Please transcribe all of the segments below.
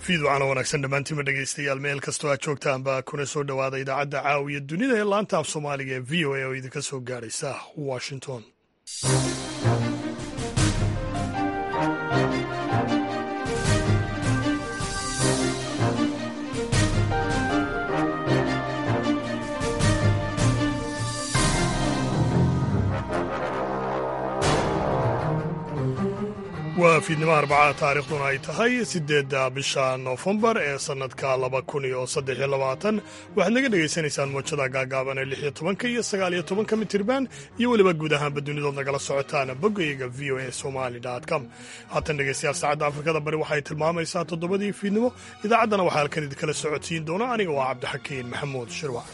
fiidwacana wanaagsan dhammaantiinba dhegaystayaal meel kastoo aad joogtaanba kuna soo dhowaada idaacadda caawiya dunida ee laanta af soomaaliga ee v o a oo idinka soo gaadhaysa washington waa fiidnimo arbacada taarikhduna ay tahay siddeedda bisha noofembar ee sannadka laba kun iyo saddex iyo labaatan waxaad naga dhegaysanaysaan moojada gaagaaban ee lix iyo tobanka iyo sagaal iyo tobanka mitirban iyo weliba guud ahaanba dunidood nagala socotaan boggayaga v o a somali com haatan dhegaystayaal saacadda afrikada bari waxay tilmaamaysaa toddobadii fiidnimo idaacaddana waxaa halkan idinkala socodsiin doona aniga waa cabdixakiin maxamuud shirwac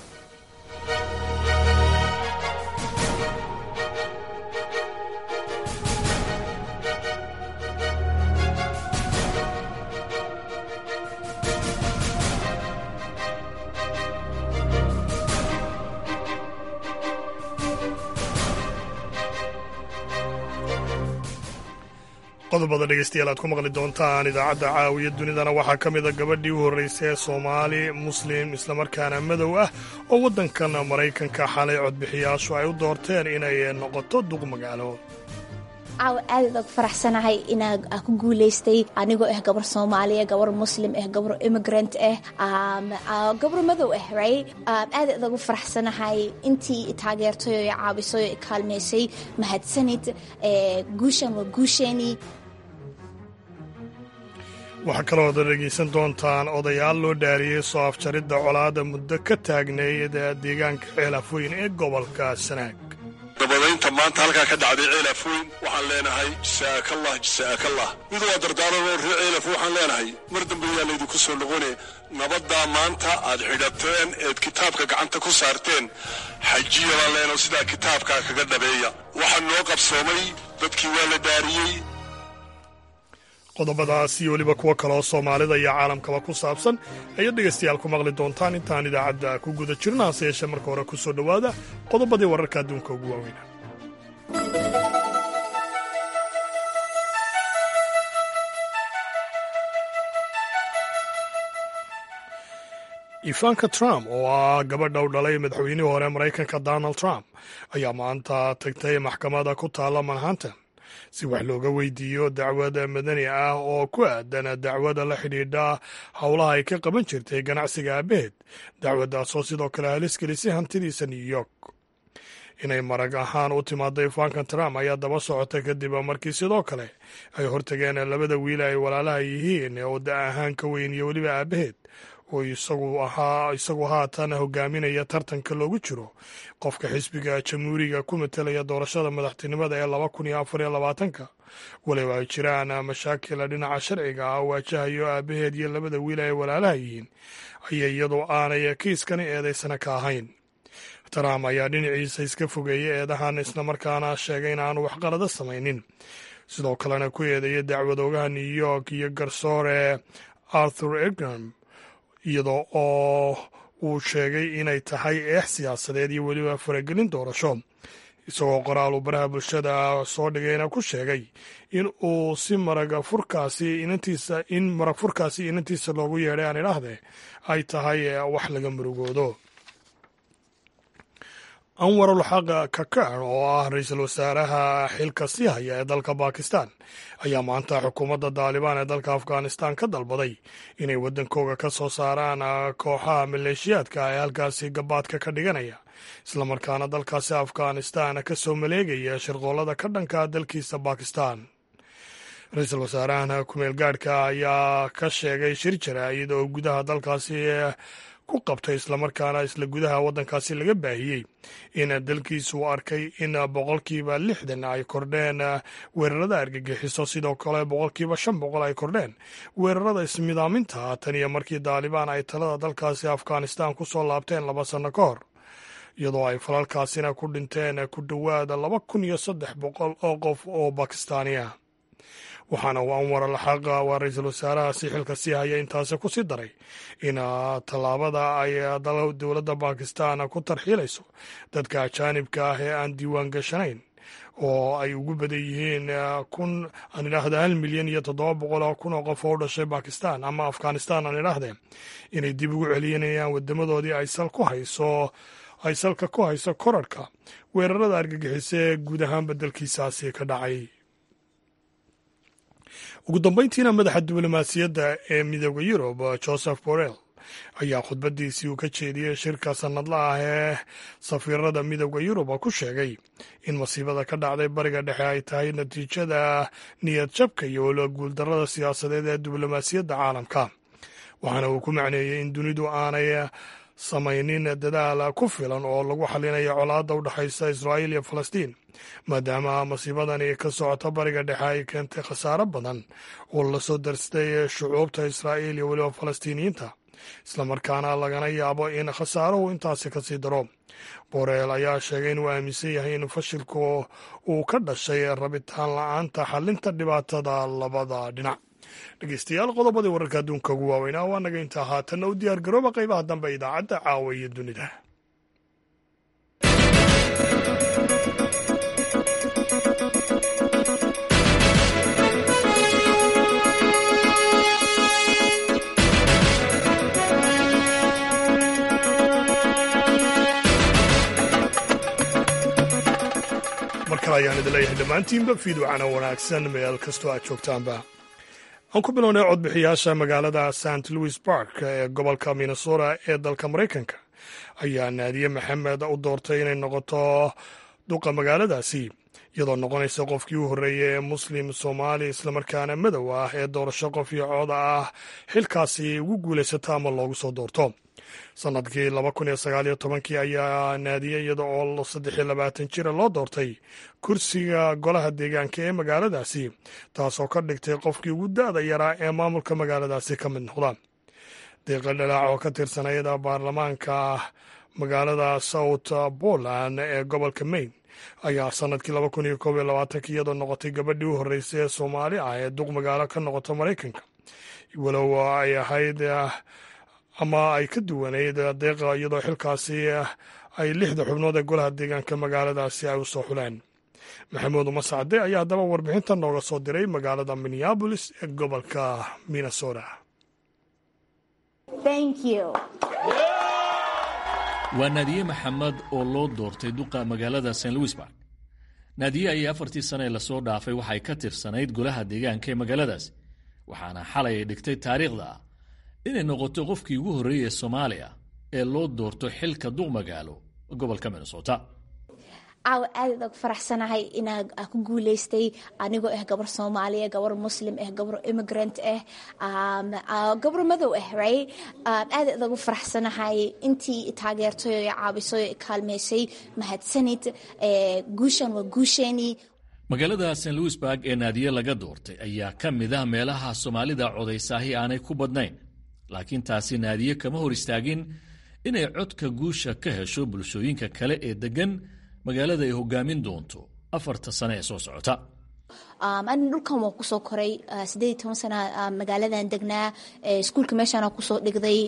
qodobada dhegaystayaal aad ku maqli doontaan idaacadda caawiya dunidana waxaa ka mida gabadhii u horraysay ee soomaali muslim islamarkaana madow ah oo waddankan maraykanka xalay codbixiyaashu ay u doorteen inay noqoto duq magaalo caawa aadaad og faraxsanahay inaa ku guulaystay anigoo ah gabar soomaaliya gabar muslim ah gabar immigrant ah gabar madow ah right aadaad ugu faraxsanahay intii taageertay oo caawisay oo kaalmaysay mahadsanid guushan waa guusheenii waxaa kaloo ada dhegaysan doontaan odayaal loo dhaariyey soo afjaridda colaadda muddo ka taagneyd deegaanka ceelafweyn ee gobolka sanaag dabadaynta maanta halkaa ka dhacday ceelafweyn waxaan leenahay jasaakallah jasaakallah mid waa dardaaranoo ree ceelaf waxaan leenahay mar dambe yaa laydinku soo noqone nabaddaa maanta aad xidhateen eed kitaabka gacanta ku saarteen xajiya baan leenaho sidaa kitaabkaa kaga dhabeeya waxaa noo qabsoomay dadkii waa la dhaariyey qodobadaas iyo weliba kuwo kaleoo soomaalida iyo caalamkaba ku saabsan ayaad dhegaystayaal ku maqli doontaan intaan idaacadda ku guda jirna hase yeeshee marka hore ku soo dhowaada qodobadii wararka adduunka ugu waaweyna ivanka trump oo ah gabadha u dhalay madaxweynihii hore maraykanka donald trump ayaa maanta tagtay maxkamada ku taalla manhattan si wax looga weydiiyo dacwad madani ah oo ku aadan dacwada la xidhiidha howlaha ay ka qaban jirtay ganacsiga aabaheed dacwaddaasoo sidoo kale halis gelisay hantidiisa new york inay marag ahaan u timaado ivanka trump ayaa daba socota kadib markii sidoo kale ay hortageen labada wiil ay walaalaha yihiin oo da ahaan ka weyn iyo weliba aabaheed oo isagu ahaa isagu haatan hogaaminaya tartanka loogu jiro qofka xisbiga jamhuuriga ku matelaya doorashada madaxtinimada ee laba kun iyo afar iyo labaatanka waliba ay jiraan mashaakila dhinaca sharciga ah waajahayo aabaheed iyo labada wiil ay walaalaha yihiin aya iyadoo aanay kiiskani eedaysana ka ahayn trump ayaa dhinaciisa iska fogeeyay eedahan islamarkaana sheegay in aanu waxqalado samaynin sidoo kalena ku eedeeya dacwadoogaha new york iyo garsoore arthur egram iyadoo oo uu sheegay inay tahay eex siyaasadeed iyo weliba faragelin doorasho isagoo qoraal uu baraha bulshada soo dhigayna ku sheegay in uu si marag furkaasi inantiisa in marag furkaasi inantiisa loogu yeedhay aan idhaahde ay tahay wax laga murugoodo anwar ulxaq kakar oo ah ra-iisul wasaaraha xilka sii haya ee dalka bakistan ayaa maanta xukuumadda daalibaan ee dalka afghanistan ka dalbaday inay waddankooga ka soo saaraan kooxaha maleeshiyaadka ee halkaasi gabaadka ka dhiganaya islamarkaana dalkaasi afghanistan ka soo maleegaya shirqoollada ka dhanka dalkiisa bakistan ra-iisul wasaarahan kumeel gaadhka ayaa ka sheegay shir jaraa'id oo gudaha dalkaasi ku qabtay islamarkaana isla gudaha waddankaasi laga baahiyey in dalkiisu arkay in boqolkiiba lixdan ay kordheen weerarada argagixiso sidoo kale boqolkiiba shan boqol ay kordheen weerarada ismidaaminta tan iyo markii daalibaan ay talada dalkaasi afghanistan ku soo laabteen laba sanno ka hor iyadoo ay falalkaasina ku dhinteen ku dhowaada laba kun iyo saddex boqol oo qof oo bakistaaniya waxaana uu anwar alxaq waa ra-iisul wasaarahaasi xilka sii haya intaasi ku sii daray in tallaabada ay dowladda bakistan ku tarxiilayso dadka ajaanibka ah ee aan diiwaan gashanayn oo ay ugu badan yihiin kun aan idhaahda hal milyan iyo toddoba boqol oo kun oo qof oo u dhashay bakistan ama afghanistan aan idhaahdee inay dib ugu celinayaan wadamadoodii ay sal ku hayso ay salka ku hayso korarhka weerarada argagixisa ee guud ahaan beddelkiisaasi ka dhacay ugu dambeyntiina madaxa diblomaasiyadda ee midooda yurub joseph borrell ayaa khudbadiisii uu ka jeediyey shirka sannadla ah ee safiirada midooda yurub ku sheegay in masiibada ka dhacday bariga dhexe ay tahay natiijada niyad jabka iyo waliba guuldarrada siyaasadeed ee diblomaasiyadda caalamka waxaana uu ku macneeyey in dunidu aanay samaynin dadaal ku filan oo lagu xalinayo colaadda u dhexaysa israa'iil iyo falastiin maadaama masiibadani ka socota bariga dhexe ay keentay khasaaro badan oo lasoo darstay shucuubta israa'iil iyo weliba falastiiniyiinta islamarkaana lagana yaabo in khasaaruhu intaasi ka sii daro boreel ayaa sheegay inuu aaminsan yahay in fashilku uu ka dhashay rabitaan la-aanta xalinta dhibaatada labada dhinac dhegeystayaal qodobadii wararka adduunka ugu waaweynaa waa naga intaa haatanna u diyaar garooba qaybaha dambe idaacadda caawa iyo dunida mar kale ayaan idin leeyahay dhammaantiinba fiidwacana wanaagsan meel kastoo aad joogtaanba aan ku bilownay codbixiyaasha magaalada st louis bark ee gobolka minnesota ee dalka maraykanka ayaa naadiye maxamed u doortay inay noqoto duqa magaaladaasi iyadoo noqonaysa qofkii u horreeyey ee muslim soomaali islamarkaana madow ah ee doorasho qof iyo cooda ah xilkaasi ugu guulaysata ama loogu soo doorto sannadkii laba kun iyo sagaaliyo tobankii ayaa naadiye iyada oo saddex iyo labaatan jira loo doortay kursiga golaha deegaanka ee magaaladaasi taasoo ka dhigtay qofkii ugu da-da yaraa ee maamulka magaaladaasi ka mid noqda deeqa dhalaac oo ka tirsanayada baarlamaanka magaalada south poland ee gobolka maine ayaa sannadkii laba kun iyo koob iyo labaatanka iyadoo noqotay gabadhii u horreysay ee soomaali ah ee duq magaalo ka noqota maraykanka walow ay ahayd ama ay ka duwanayd deeqa iyadoo xilkaasi ay lixda xubnood ee golaha deegaanka magaaladaasi ay u soo xuleen maxamuud mascade ayaa haddaba warbixinta nooga soo diray magaalada minneabolis ee gobolka minnesota waa naadiye maxamed oo loo doortay duqa magaalada st louisburg naadiye ayay afartii sane ee lasoo dhaafay waxay ka tirsanayd golaha deegaanka ee magaaladaas waxaana xalay ay dhigtay taariikhda ah inay noqoto qofkii ugu horreeyey ee soomaaliya ee loo doorto xilka duq magaalo gobolka minnesota caawa aadaad og faraxsanahay inaa ku guuleystay anigoo ah gabar soomaaliya gabar muslim ah gabar immigrant ah gabar madow ah right aadaad ugu faraxsanahay intii taageertay oo caawisay oo kaalmeysay mahadsanid guushan waa guusheenii magaalada st louisburg ee naadiye laga doortay ayaa ka mid ah meelaha soomaalida codaysaahi aanay ku badnayn laakiin taasi naadiye kama hor istaagin inay codka guusha ka hesho bulshooyinka kale ee deggan magaalada ay hogaamin doonto afarta sane ee soo socota ani dhulkan waa kusoo koray sideed iyo toban sana magaaladan degnaa iskuulka meeshaana kusoo dhigday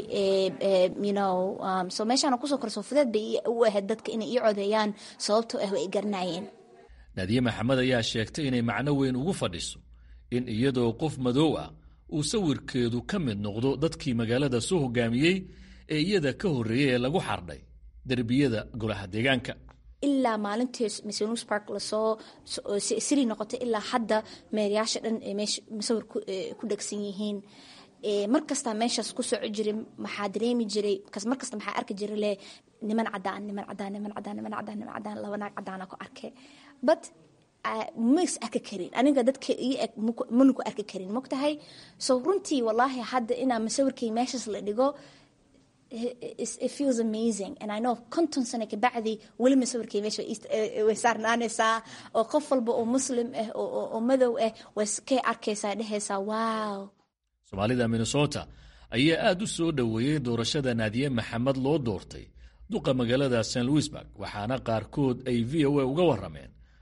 so meeshaana kusoo koray soo fudeed bay u ahayd dadka inay ii codeeyaan sababtoo ah way garanayeen naadiye maxamed ayaa sheegtay inay macno weyn ugu fadhiso in iyadoo qof madow ah uu sawirkeedu ka mid noqdo dadkii magaalada soo hogaamiyey ee iyada ka horreeyey ee lagu xardhay derbiyada golaha deegaanka ilaa maalintii msns park lasoo siri noqotay ilaa hadda meerayaasha dhan masawir ku dhegsan yihiin markasta meeshaas ku soco jiray maxaa dareemi jiray markasta maxaa arki jiray le niman cadaan niman cadaan niman cadaan niman cadaan niman cadaan laba naag cadaana ku arkay but mas arki karin aniga dadka ii eg mana ku arki karin mogtahay so runtii wallaahi hadda inaa masawirkay meeshaas la dhigo it feels amazing and I know konton sano kabacdi weli masawirkay meesha way saarnaanaysaa oo qof walba oo muslim ah oo madow ah way kay arkaysaa dhehaysaa wow soomaalida minnesota ayaa aad u soo dhoweeyey doorashada naadiye maxamed loo doortay duqa magaalada st louisburg waxaana qaarkood ay v o a uga warrameen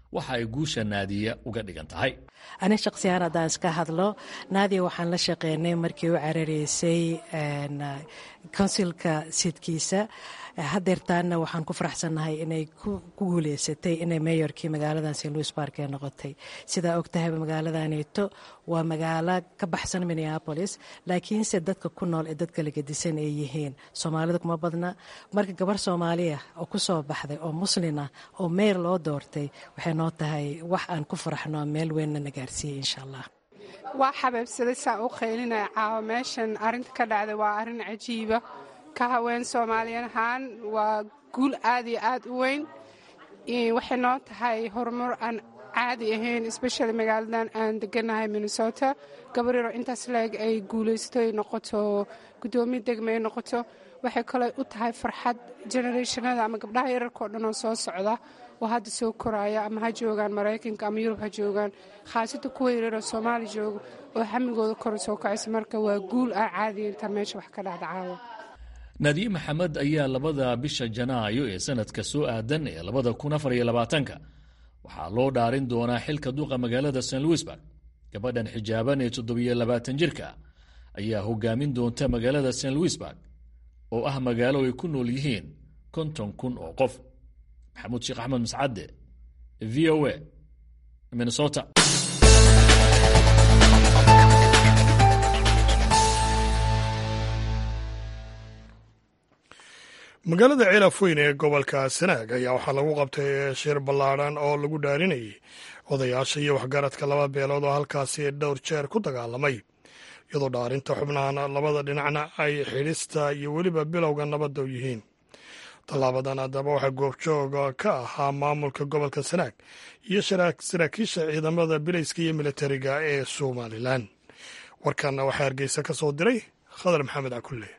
waxa ay guusha naadiya uga dhigan tahay ani shaqsiyahaan haddaan iska hadlo naadiya waxaan la shaqeynay markii u carareysay konsilka sidkiisa hadeertaana waxaan ku faraxsannahay inay ku guuleysatay inay meyorkii magaaladan st louis park ee noqotay sidaa og tahayba magaaladanito waa magaalo ka baxsan minneapolis laakiinse dadka ku nool ee dadka lagadisan ay yihiin soomaalida kuma badna marka gabar soomaaliya oo ku soo baxday oo muslin ah oo meyr loo doortay waxay noo tahay wax aan ku faraxno meel weynna na gaarsiiyey insha allah waa xabeebsaday saa u qaylinaya caawa meeshan arrinta ka dhacday waa arrin cajiiba ka haween soomaaliyan ahaan waa guul aad iyo aad u weyn waxay noo tahay horumar aan caadi ahayn especially magaaladan aan deganahay minnesota gabaryaro intaas leeg ay guulaysato ay noqoto guddoomiye degma ay noqoto waxay kaloo u tahay farxad generationada ama gabdhaha yararka oo dhan oo soo socda oo hadda soo koraya ama ha joogaan maraykanka ama yurub ha joogaan khaasada kuwa yararoo soomaali jooga oo hamigooda kor soo kacaysa marka waa guul aan caadiya intaa meesha wax ka dhacda caawa naadiye maxamed ayaa labada bisha janaayo ee sanadka soo aadan ee labada kun afar iyo labaatanka waxaa loo dhaarin doonaa xilka duqa magaalada st louisburg gabadhan xijaaban ee toddobiyo labaatan jirka ayaa hogaamin doonta magaalada st louisburg oo ah magaalo ay ku nool yihiin konton kun oo qof maxamuud sheekh axmed mascadde v o a minnesota magaalada ceelafweyn ee gobolka sanaag ayaa waxaa lagu qabtay shir ballaadhan oo lagu dhaarinayay odayaasha iyo waxgaradka laba beelood oo halkaasi dhowr jeer ku dagaalamay iyadoo dhaarinta xubnahan labada dhinacna ay xidhista iyo weliba bilowga nabadda u yihiin tallaabadan haddaba waxaa goobjooga ka ahaa maamulka gobolka sanaag iyo saraakiisha ciidamada bilayska iyo militariga ee somalilan warkanna waxaa hargeysa ka soo diray khadar maxamed cakulle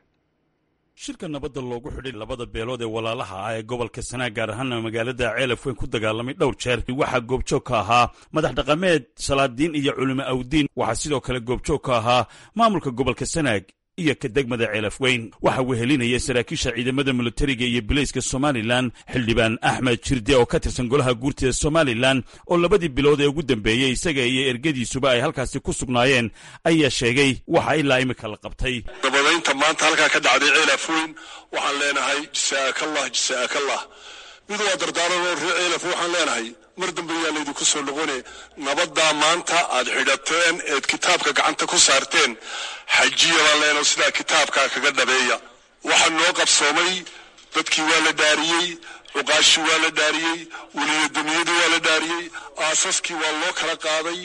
shirka nabadda loogu xidhay labada beelood ee walaalaha ah ee gobolka sanaag gaar ahaana magaalada ceelaf weyn ku dagaalamay dhowr jeer waxaa goobjoog ka ahaa madax dhaqameed salaadiin iyo culimo awdiin waxaa sidoo kale goobjoog ka ahaa maamulka gobolka sanaag iyo ka degmada ceelaf weyn waxaa wehelinaya saraakiisha ciidamada militariga iyo bilayska somalilan xildhibaan axmed jirde oo ka tirsan golaha guurtida somalilan oo labadii bilood ee ugu dambeeyey isaga iyo ergadiisuba ay halkaasi ku sugnaayeen ayaa sheegay waxa ilaa imika la qabtay nabadaynta maanta halkaa ka dhacday ceelaf weyn waxaan leenahay jasaakallah jasaakallah mid waa dardaaran oo ree ceelaf waxaan leenahay mar dambe yaa laydinku soo noqone nabaddaa maanta aad xidhateen eed kitaabka gacanta ku saarteen xajiya baan leenaho sidaa kitaabkaa kaga dhabeeya waxaa noo qabsoomay dadkii waa la dhaariyey cuqaashii waa la dhaariyey weliyadamiyadii waa la dhaariyey aasaskii waa loo kala qaaday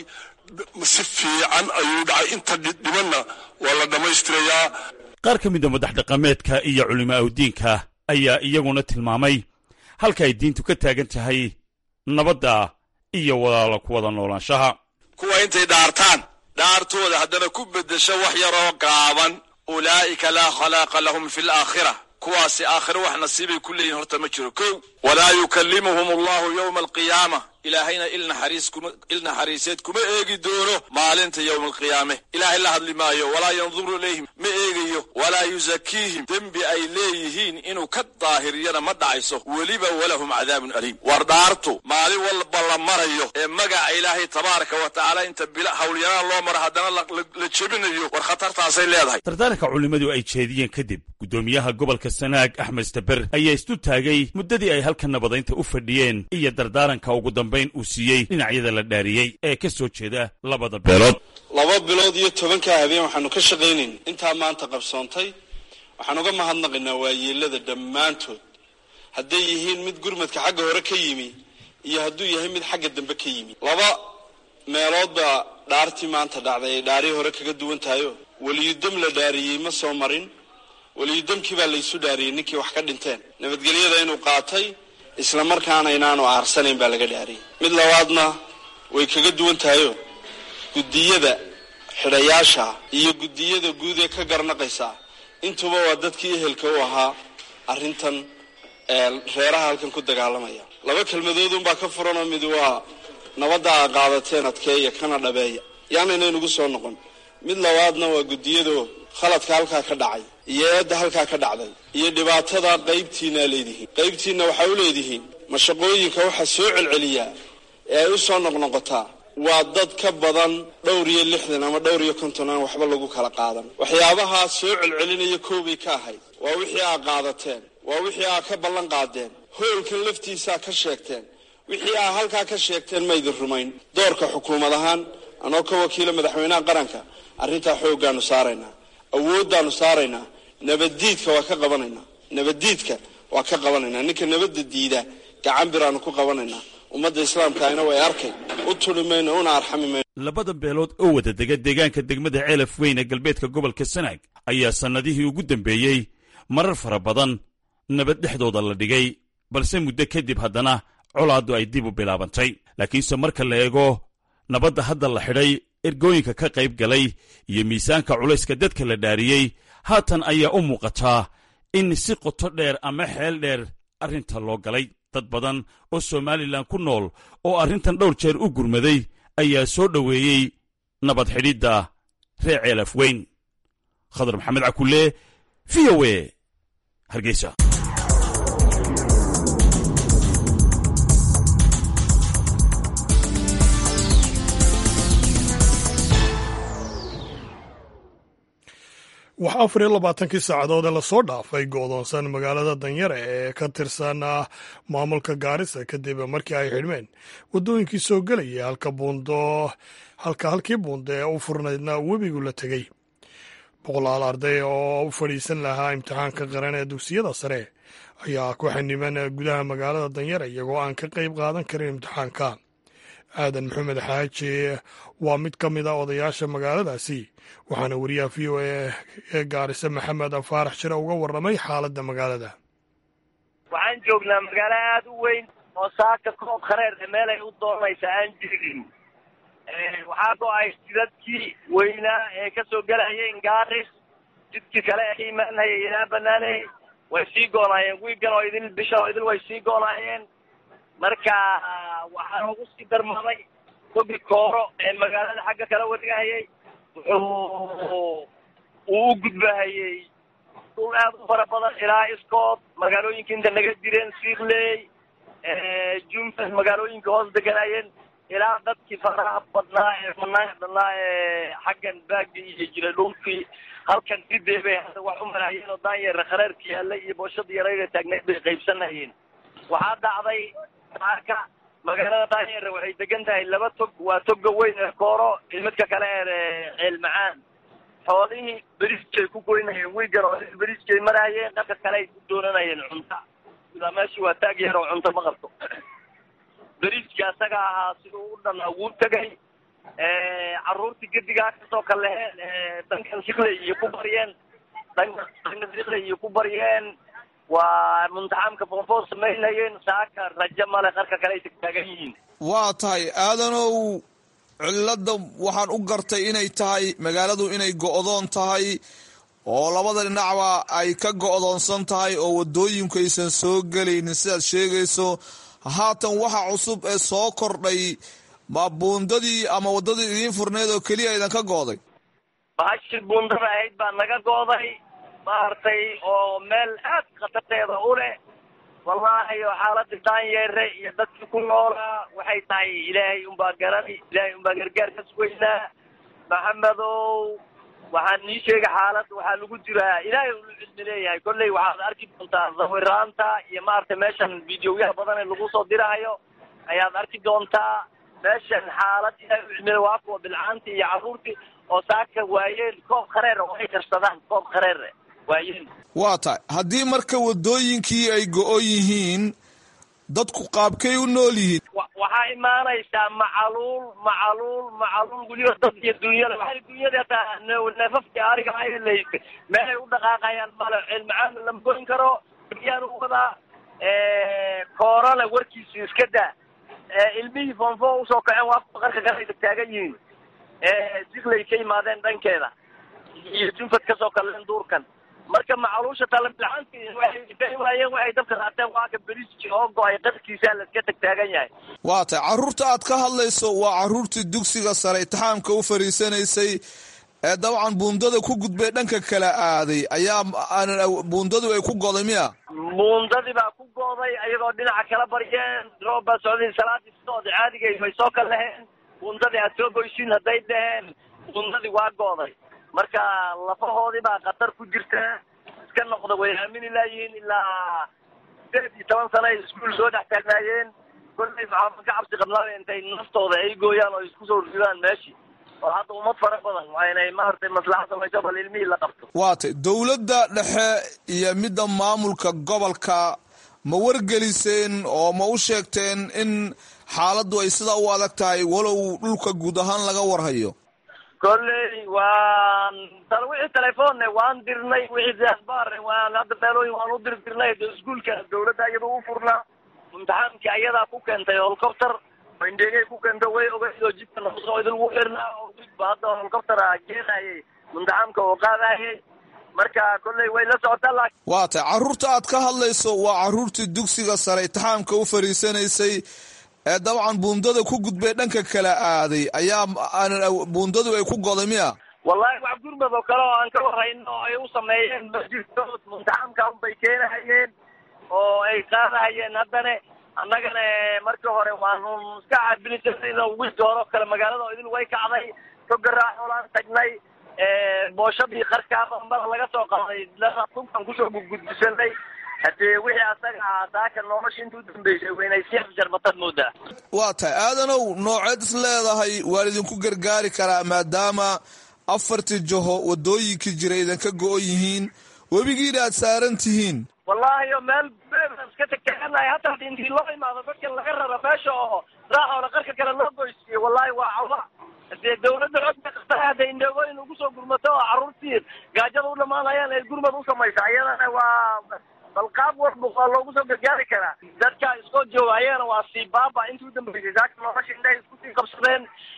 si fiican ayuu dhacay inta dhibanna waa la dhammaystirayaa qaar ka mida madax dhaqameedka iyo culimo awdiinka ayaa iyaguna tilmaamay halka ay diintu ka taagan tahay nabadda iyo walaalo ku wada noolaanshaha kuwa intay dhaartaan dhaartooda haddana ku beddesho wax yaroo gaaban ulaa'ika laa khalaaqa lahum fi alaakhira kuwaasi aakhiro wax nasiibay ku leeyihin horta ma jiro kow walaa yukallimuhum allahu yowma alqiyaama ilaahayna il naxariiseed kuma eegi doono maalinta yowma alqiyaame ilaahay la hadli maayo walaa yanduru ilayhim ma eegayo walaa yusakiihim dembi ay leeyihiin inuu ka daahiriyana ma dhacayso weliba walahum cadaabun aliim war dhaartu maalin walba la marayo ee magaca ilaahay tabaaraka wa tacaala inta hawlyaraan loo maro haddana la jebinayo war khatartaasay leedahay dardaaranka culimmadu ay jeediyeen kadib guddoomiyaha gobolka sanaag axmed staber ayaa istu taagay muddadii ay halka nabadaynta u fadhiyeen iyo dardaaranka ugu dambayn uu siiyey dhinacyada la dhaariyey ee ka soo jeeda labada beelood laba bilood iyo tobankaa habeen waxaanu ka shaqaynayn intaa maanta qabsoontay waxaan uga mahadnaqaynaa waayeelada dhammaantood hadday yihiin mid gurmadka xagga hore ka yimi iyo hadduu yahay mid xagga dambe ka yimi laba meelood baa dhaartii maanta dhacday ay dhaarii hore kaga duwan tahayo weliyudam la dhaariyey ma soo marin weliyudamkii baa laysu dhaariyey ninkii wax ka dhinteen nabadgelyada inuu qaatay isla markaana inaanu aarsanayn baa laga dhaariyey mid labaadna way kaga duwan tahayo guddiyada xidhayaasha iyo guddiyada guud ee ka garnaqaysa intuba waa dadkii ehelka u ahaa arrintan reeraha halkan ku dagaalamaya laba kelmadoodunbaa ka furanoo mid waa nabadda aa qaadateen adkeeya kana dhabeeya yaanayna inugu soo noqon mid labaadna waa guddiyado khaladka halkaa ka dhacay iyo eedda halkaa ka dhacday iyo dhibaatada qaybtiinaa leedihiin qaybtiinna waxaa u leedihiin mashaqooyinka waxaa soo celceliyaa ee ay u soo noqnoqotaa waa dad ka badan dhowr iyo lixdan ama dhowr iyo konton aan waxba lagu kala qaadan waxyaabahaa soo celcelinaya koobay ka ahayd waa wixii aa qaadateen waa wixii aa ka ballan qaadeen hoolkan laftiisaa ka sheegteen wixii aa halkaa ka sheegteen maydin rumayn doorka xukuumad ahaan anoo ka wakiila madaxweynaha qaranka arrintaa xooggaanu saaraynaa awooddaanu saaraynaa nabaddiidka waa ka qabanaynaa nabaddiidka waa ka qabanaynaa ninka nabadda diida gacan biraanu ku qabanaynaa ummadda islaamkaayna way arkay u tuli mayno una arxami mayno labada beelood oo wada dega deegaanka degmada ceelaf weyn ee galbeedka gobolka sanaag ayaa sannadihii ugu dambeeyey marar fara badan nabad dhexdooda la dhigay balse muddo kadib haddana colaaddu ay dib u bilaabantay laakiinse marka la eego nabadda hadda la xidhay ergooyinka ka qayb galay iyo miisaanka culayska dadka la dhaariyey haatan ayaa u muuqataa in si qoto dheer ama xeel dheer arrinta loo galay dad badan oo somalilan ku nool oo arrintan dhowr jeer u gurmaday ayaa soo dhoweeyey nabad xidhidda reer ceelaf weyn khadar maxamed cakulle v o e hargeysa waxaa afar iyo labaatankii saacadood ee lasoo dhaafay go'doonsan magaalada danyare ee ka tirsan maamulka gaarisa kadib markii ay xidhmeen waddooyinkii soo gelaya halka buundo halka halkii buundo ee u furnaydna webigu la tegey boqolaal arday oo u fadhiisan lahaa imtixaanka qaran ee dugsiyada sare ayaa ku xaniban gudaha magaalada danyare iyagoo aan ka qayb qaadan karin imtixaanka aadan maxamed xaaji waa mid ka mid a odayaasha magaaladaasi waxaana wariyaha v o a ee gaarisa maxamed faarax shire uga warramay xaaladda magaalada waxaan joognaa magaalo aada u weyn oo saaka koob khareer meel ay u doonaysa aan jirin waxaa go-ay jidadkii weynaa ee kasoo gelayeen gaaris jidkii kale ee ka imaanhayay ilaa banaaney way sii goonaayeen wiigan oo idil bisha oo idil way sii goonaayeen marka waxaa ugu sii darmaday tobi kooro ee magaalada xagga kala wadigahayay wuxuu uu u gudbahayey dhul aad u fara badan ilaa iskood magaalooyinka inta naga jireen siirley jumfas magaalooyinka hoos deganayeen ilaa dadkii faraha badnaa ee fanaanka badnaa ee xaggan baagi iyo jiray dhulkii halkan sidee bay hadda wax u maraayeen oo daanyeera khareerka yaallay iyo booshada yarayda taagneed bay qaybsanayeen waxaa dhacday saaka magaalada daanyeera waxay degan tahay laba tog waa toga weyn ee kooro iyo midka kale ee ceel macaan xoolihii beriskay ku goynayeen wiigan oo beriskay maraayeen dhanka kale ay ku doonanayeen cunta ilaa meeshii waa taag yar oo cunto ma qabto beriski asaga ahaa siduu u dhan wuu tegay carruurtii gedigaa kasoo kaleheen dhankan sikley iyo ku baryeen dhanka dhanka sikley iyo ku baryeen waa muntaxamka foonfoon samaynayeen saaka rajo male qarka kale ay tagtaagan yihiin waa tahay aadanow cilladda waxaan u gartay inay tahay magaaladu inay go'doon tahay oo labada dhinacba ay ka go'doonsan tahay oo waddooyinku aysan soo gelaynin sidaad sheegayso haatan waxa cusub ee soo kordhay ma buundadii ama waddadii idiin furneed oo keliya idan ka go'day bahashi buundada ahayd baa naga go'day maaragtay oo meel aad khatarteeda u leh wallaahi oo xaaladii daanyeere iyo dadkii ku noolaa waxay tahay ilaahay unbaa garani ilaahay unbaa gargaar ka sugaynaa maxamedow waxaan nii sheegay xaalad waxaa lagu jiraa ilaahay ulu cilmi leeyahay kolley waxaad arki doontaa sawiraanta iyo maaragtay meeshan videoyaha badan ee lagu soo dirahayo ayaad arki doontaa meeshan xaalad ilaahay u cilmi waa kuwa bilcaanti iyo carruurtii oo saaka waayeen koob khareer oo ay karsadaan koob khareer waayeen waa tahay haddii marka waddooyinkii ay go-o yihiin dadku qaabkay u nool yihiin waxaa imaanaysaa macaluul macaluul macaluul weliba dad iyo dunyada waxay dunyada hataa neefafkii ariga aylaysay meelay u dhaqaaqayaan male cilmacaan lama goyn karo yaan u wadaa koorana warkiisu iska daa ilmihii foonfo usoo kaceen waa kuwa qarka kale ay taagan yihiin siglay ka yimaadeen dhankeeda iyo junfad kasoo kaleen duurkan marka macaluusha talabilcaanti waxay waayeen waxay dabka qaateen waa ka beriski oo go-ay qarkiisa la iska tagtaagan yahay waa tahay carruurta aad ka hadlayso waa carruurtii dugsiga sare itixaamka u fariisanaysay ee dabcan buundada ku gudbay dhanka kala aaday ayaa buundadu ay ku goday miya buundadii baa ku go'day ayagoo dhinaca kala baryeen roob baa socday salaadii socda caadigay way soo kal laheen bundadii aad soo goysiin hadday dhaheen bundadii waa go'day marka lafahoodii baa khatar ku jirta iska noqda way aamini laayihiin ilaa sideed iyo toban sana ay iskuul soo dhex taagnaayeen kollay maxaama ka cabsi qabnaa intay naftooda ay gooyaan oo isku soo ridaan meeshii oo hadda ummad fara badan waa inay maaragtay maslaxa samayso bal ilmihii la qabto waatay dowladda dhexe iyo midda maamulka gobolka ma wargeliseen oo ma u sheegteen in xaaladdu ay sidaa u adag tahay walow dhulka guud ahaan laga warhayo kolley waan tal wixii telefoonne waan dirnay wixii asbaarne waan hadda beelooyin waan u dirdirnay de iskuulka dawladda iyada u furnaa imtixaankii ayadaa ku keentay holcopter indhegay ku keenta way ogeyd oo jidka noqosoo idinku xirnaa oo ba hadda holcoptera geenayay imtixaamka oo qaadayay marka kolley way la socotaa laakiin waa tay carruurta aad ka hadlayso waa carruurtii dugsiga sare itixaamka u fariisanaysay ee dabcan buundada ku gudbay dhanka kala aaday ayaa buundadu ay ku goday miya wallahi wax gurmad oo kale oo aan ka warhayno oo ay u sameeyeen ma jirto imtixaamka unbay keenahayeen oo ay qaadahayeen haddana annagana markii hore waanu iska caabini jirnay wiilka hore oo kale magaalada oo idil way kacday togaraaxolaan tagnay booshadii qarkaa bambada laga soo qaaday tunkan kusoo gudgudbisanay haddee wixii asaga ahaa saaka nolosha inta u dambeysay waynay sii afjarmatad moodaa waa tahay aadanow nooceed is leedahay waan idinku gargaari karaa maadaama afartii jaho wadooyinkii jira idinka go-on yihiin webigiina aad saaran tihiin wallahi o meel iska tagtaaganahay hataa intii loo imaado dadka laga raro meesha oo raaxoola qarka kale loo goysiiyo wallahi waa cawa dee dawladda xogka qabta hadday indheegooyin ugu soo gurmato oo carruurtii gaajada u dhamaanayaan ay gurmad u samaysa iyadana waa bal qaab walba waa loogu soo gargaari karaa dadka iskoo jooga ayagana waa sii baaba intii u dambeysay saaka nolosha indhahay isku sii qabsadeen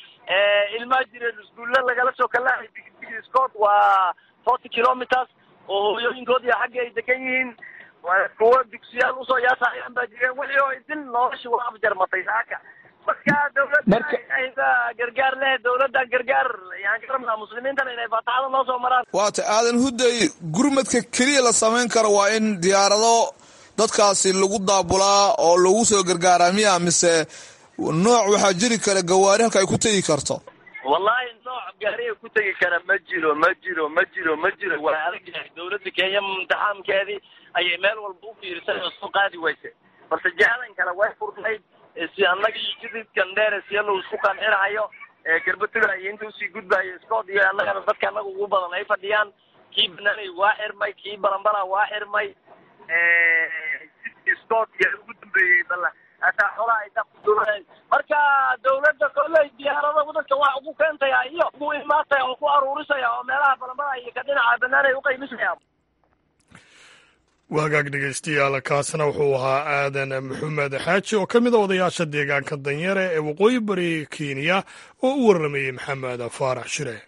ilmaa jireen iskuulla lagala soo kalahay scott waa forty kilometers oo hooyooyinkood iyo xagga ay degan yihiin kuwa dugsiyaal usoo yaasayaan baa jireen wixii oo idil nolosha waa afjarmatay saaka marka dawladda ayda gargaar leh dawladda gargaar yaan ka rabnaa muslimiintana inay faataxada noo soo maraan waata aadan hudday gurmadka keliya la samayn karo waa in diyaarado dadkaasi lagu daabulaa oo lagu soo gargaaraa miya mise nooc waxaa jiri kara gawaari halka ay ku tegi karto wallahi nooc gaariga ku tegi kara ma jiro ma jiro ma jiro ma jiro waa adag yahay dawladda kenya imtixaamkeedii ayay meel walba u fiirisay oo soo qaadi wayse balse jahadan kale way furnayd si annaga iyo jididkan dheere siya lagu isku qancinahayo garbatuga iyo inta usii gudbayo scood iyo annagana dadka annaga ugu badan ay fadhiyaan kii banaanay waa xirmay kii balambala waa xirmay scood iyo ugu dambeeyey bala hataa xolaha ay dakuduureen marka dawladda kolley diyaarada dadka wax ugu keentaya iyo ugu imaataya oo ku aruurisaya oo meelaha balambala iyo ka dhinaca banaanay uqaymisaya waagaag dhegaystayaal kaasna wuxuu ahaa aadan maxamed xaaji oo ka mid a odayaasha deegaanka danyare ee waqooyi bari kenya oo u warramayey maxamed faarax shire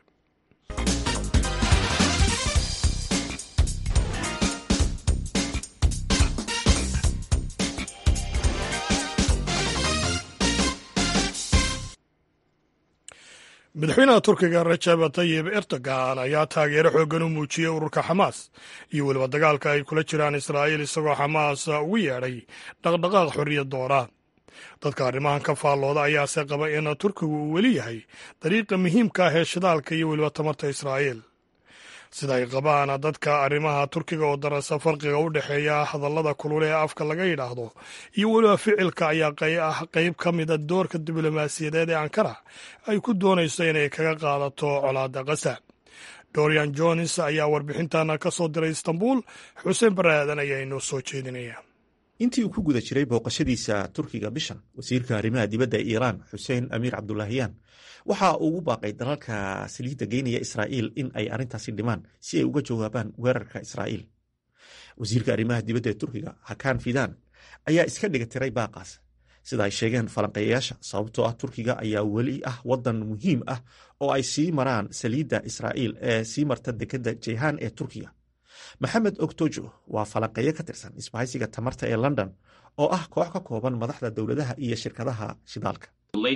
madaxweynaha turkiga rajab tayib erdogan ayaa taageero xooggan u muujiyey ururka xamaas iyo weliba dagaalka ay kula jiraan israa'iil isagoo xamaas ugu yeedhay dhaqdhaqaaq xorriyad doona dadka arrimahan ka faallooda ayaase qaba in turkigu uu weli yahay dariiqa muhiimka ah ee shidaalka iyo weliba tamarta israa'iil sida ay qabaan dadka arrimaha turkiga oo darasa farqiga u dhexeeya hadallada kulule ee afka laga yidhaahdo iyo weliba ficilka ayaa ah qayb ka mida doorka diblomaasiyadeed ee ankara ay ku doonayso inay kaga qaadato colaadda qasa dorian jones ayaa warbixintana ka soo diray istanbul xuseen baraadan ayaa inoo soo jeedinaya intii uu ku guda jiray booqashadiisa turkiga bishan wasiirka arrimaha dibadda ee iiraan xuseen amiir cabdulaahiyaan waxa uu ugu baaqay dalalka saliidda geynaya israa'iil in ay arrintaasi dhimaan si ay uga jawaabaan weerarka israa'iil wasiirka arrimaha dibadda ee turkiga hakan fidan ayaa iska dhiga tiray baaqaas sida ay sheegeen falanqeeyayaasha sababtoo ah turkiga ayaa weli ah waddan muhiim ah oo ay sii maraan saliidda israa'iil ee sii marta dekedda jeyhaan ee turkiga maxamed ogtojo waa falanqeeyo ka tirsan isbahaysiga tamarta ee london oo ah koox ka kooban madaxda dowladaha iyo shirkadaha shidaalka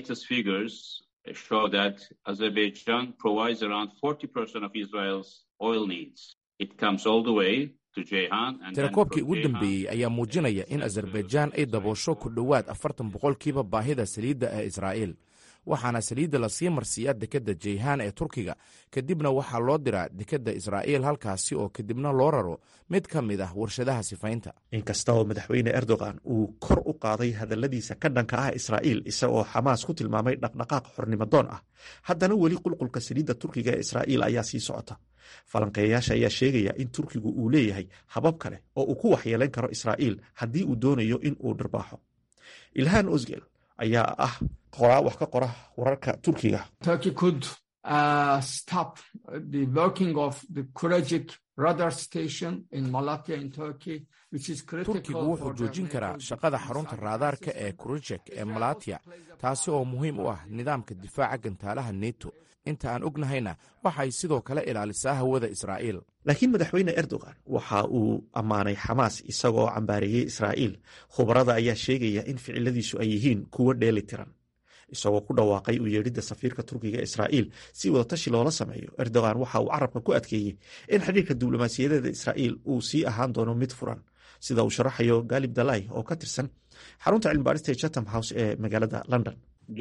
show that Azerbaijan provides around 40% of Israel's oil needs. It comes all the way tirakoobkii ugu dambeeyey ayaa muujinaya in azerbaijaan ay daboosho ku dhowaad afartan boqolkiiba baahida saliidda ee israa'iil waxaana saliidda lasii marsiiyaa dekedda jeyhaan ee turkiga kadibna waxaa loo diraa dekedda israa'iil halkaasi oo kadibna loo raro mid ka mid ah warshadaha sifaynta inkasta oo madaxweyne erdogan uu kor u qaaday hadalladiisa ka dhanka ah israa'iil isagoo xamaas ku tilmaamay dhaqdhaqaaq xornimadoon ah haddana weli qulqulka saliidda turkiga ee israa'iil ayaa sii socota falanqeeyayaasha ayaa sheegaya in turkigu uu leeyahay habab kale oo uu ku waxyeelayn karo israa'iil haddii uu doonayo in uu dhirbaaxo ilhaan osgel ayaa ah qoraa wax ka qora wararka turkiga turkigu wuxuu joojin karaa shaqada xarunta raadaarka ee kurujek ee malatya taasi oo muhiim u ah nidaamka difaaca gantaalaha neto inta aan ognahayna waxay sidoo kale ilaalisaa hawada israa'iil laakiin madaxweyne erdogan waxa uu ammaanay xamaas isagoo cambaareeyey israa'iil khubarada ayaa sheegaya in ficiladiisu ay yihiin kuwo dheeli tiran isagoo ku dhawaaqay u yeedhidda safiirka turkiga ee israa'iil si wadatashi loola sameeyo erdogan waxa uu carabka ku adkeeyey in xidhiirka diblomaasiyadeeda israa'iil uu sii ahaan doono mid furan sida uu sharaxayo galib dalai oo ka tirsan xarunta cilmibaarista ee chatham house ee magaalada london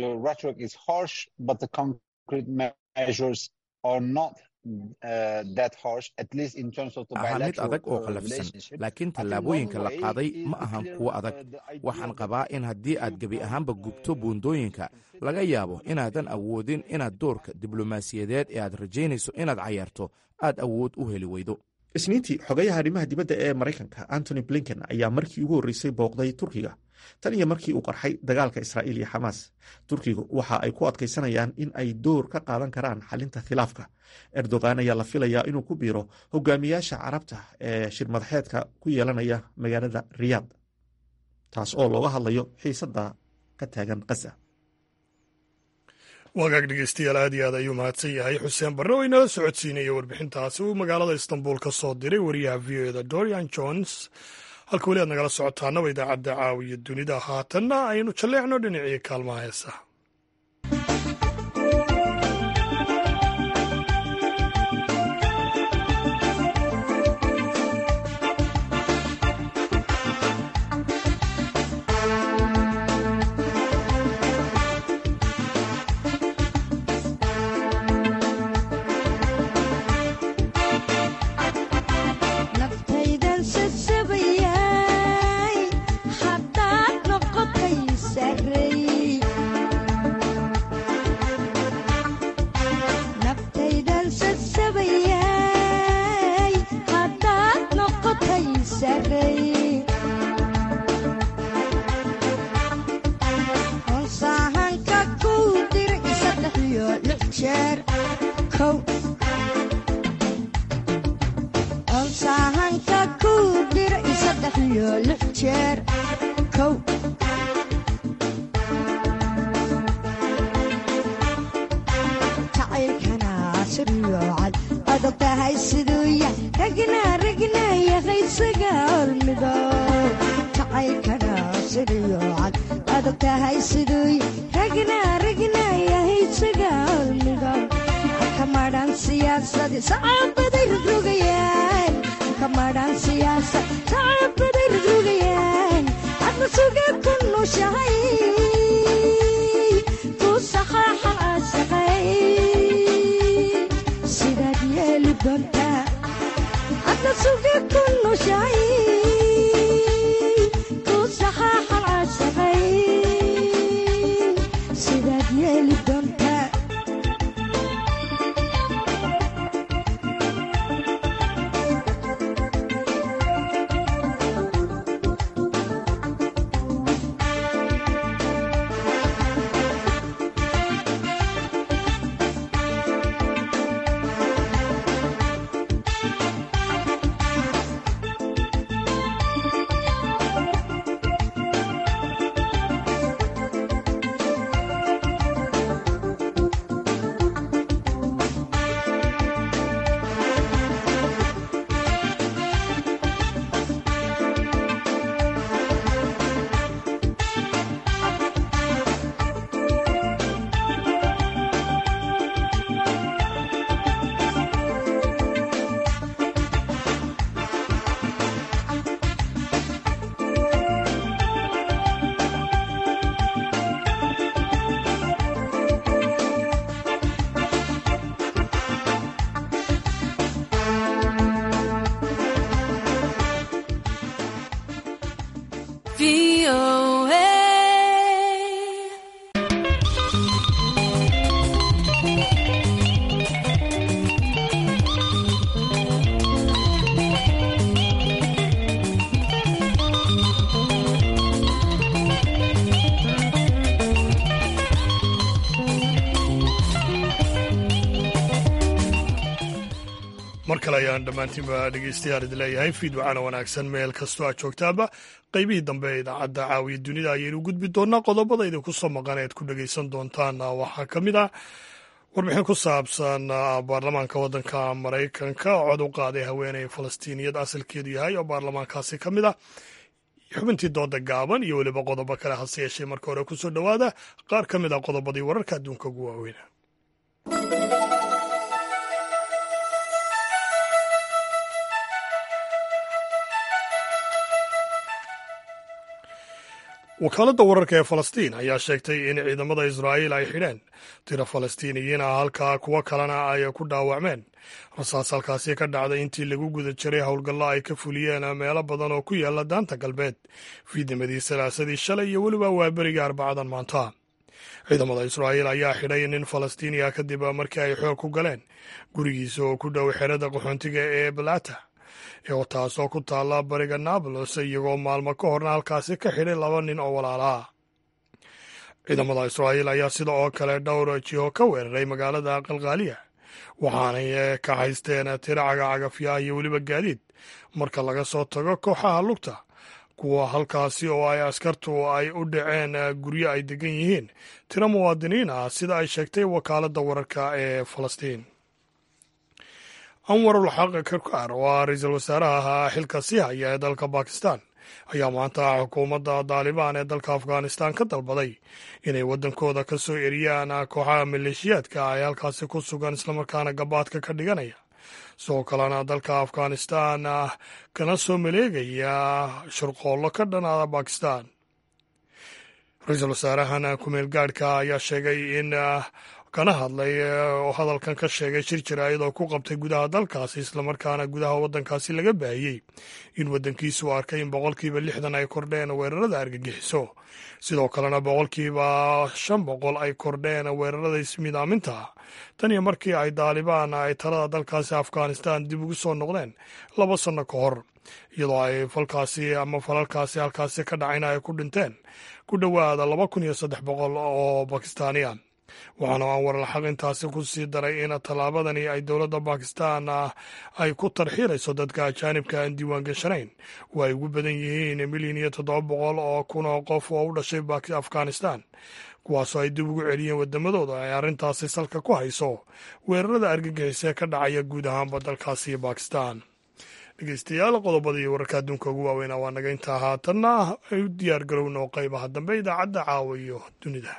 ahaa mid adag oo qallafsan laakiin tallaabooyinka la qaaday ma ahan kuwo adag waxaan qabaa in haddii aad gebi ahaanba gubto buundooyinka laga yaabo inaadan awoodin inaad doorka diblomaasiyadeed ee aad rajaynayso inaad cayaarto aad awood u heli weydo isniintii xogayaha arrimaha dibadda ee maraykanka antony blinken ayaa markii ugu horreysay booqday turkiga tan iyo markii uu qarxay dagaalka israa'iil iyo xamaas turkigu waxa ay ku adkaysanayaan in ay door ka qaadan karaan xalinta khilaafka erdogan ayaa la filayaa inuu ku biiro hogaamiyaasha carabta ee shirmadaxeedka ku yeelanaya magaalada riyaad taas oo looga hadlayo xiisadda ka taagan khaza wagaag dhegeystayaal aad iyo aad ayuu mahadsan yahay xuseen barre oo inala socodsiinaya warbixintaasi uu magaalada istanbul ka soo diray wariyaha v o eda dorian jones halka weli aad nagala socotaanaba idaacadda caawiya dunida haatanna aynu jalleecno dhinacii kaalmaha heesaha kale ayaan dhammaantiinba dhegeystayaal idin leeyahay fiid wacana wanaagsan meel kastoo aad joogtaaba qaybihii dambe ee idaacadda caawiya dunida ayaynu gudbi doonaa qodobada idinku soo maqan ead ku dhegeysan doontaan waxaa ka mid ah warbixin ku saabsan baarlamaanka waddanka maraykanka oo cod u qaaday haweeney falastiiniyad asalkeedu yahay oo baarlamaankaasi ka mid ah xubintii dooda gaaban iyo weliba qodobo kale hase yeeshee marka hore kusoo dhowaada qaar ka mid ah qodobadii wararka adduunka ugu waaweyna wakaaladda wararka ee falastiin ayaa sheegtay in ciidamada israa'iil ay xidheen tiro falastiiniyiin ah halka kuwo kalena ay ku dhaawacmeen rasaas halkaasi ka dhacday intii lagu guda jiray howlgallo ay ka fuliyeen meelo badan oo ku yaala daanta galbeed fiidnimadii salaasadii shalay iyo weliba waaberiga arbacadan maanta ciidamada israa'iil ayaa xidhay nin falastiiniya kadib markii ay xoog ku galeen gurigiisa oo ku dhow xerada qaxoontiga ee balata taasoo ku taalla bariga nablus iyagoo maalmo ka horna halkaasi ka xidhay laba nin oo walaalaha ciidamada israa'iil ayaa sida oo kale dhowr jiho ka weeraray magaalada qalqaaliya waxaanay ka haysteen tiro cagacagafyaha iyo weliba gaadiid marka laga soo tago kooxaha lugta kuwa halkaasi oo ay askartu ay u dhaceen guryo ay degan yihiin tiro muwaadiniin ah sida ay sheegtay wakaaladda wararka ee falastiin anwarul xaq karkaar oo ah ra-iisul wasaaraha xilka sii haya ee dalka bakistan ayaa maanta xukuumadda daalibaan ee dalka afghanistan ka dalbaday inay waddankooda ka soo eriyaan kooxaha maleeshiyaadka ay halkaasi ku sugan islamarkaana gabaadka ka dhiganaya sidoo kalena dalka afghanistan kana soo maleegaya shurqoollo ka dhanaada bakistan ra-iisul wasaarahan kumeel gaadhka ayaa sheegay in kana hadlay oo hadalkan ka sheegay shir jaraa'id oo ku qabtay gudaha dalkaasi islamarkaana gudaha waddankaasi laga baahiyey in waddankiisu arkay in boqolkiiba lixdan ay kordheen weerarada argagixiso sidoo kalena boqolkiiba shan boqol ay kordheen weerarada ismidaaminta tan iyo markii ay daalibaan ay talada dalkaasi afghanistan dib ugu soo noqdeen laba sanno ka hor iyadoo ay falkaasi ama falalkaasi halkaasi ka dhacayna ay ku dhinteen ku dhowaada laba kun iyo saddex boqol oo bakistaaniya waxaana anwar alxaq intaasi ku sii daray in tallaabadani ay dowladda bakistan ay ku tarxiirayso dadka ajaanibka aan diiwaan gashanayn oo ay ugu badan yihiin milyan iyo toddoba boqol oo kun oo qof oo u dhashay afghanistan kuwaasoo ay dib ugu celiyeen waddamadooda ay arrintaasi salka ku hayso weerarada argagixisee ka dhacaya guud ahaanba dalkaasi bakistan dhegeystayaal qodobadii wararka adduunka ugu waaweynaa waa naga intaa haatanna ay u diyaar garowno qaybaha dambe idaacadda caawa iyo dunida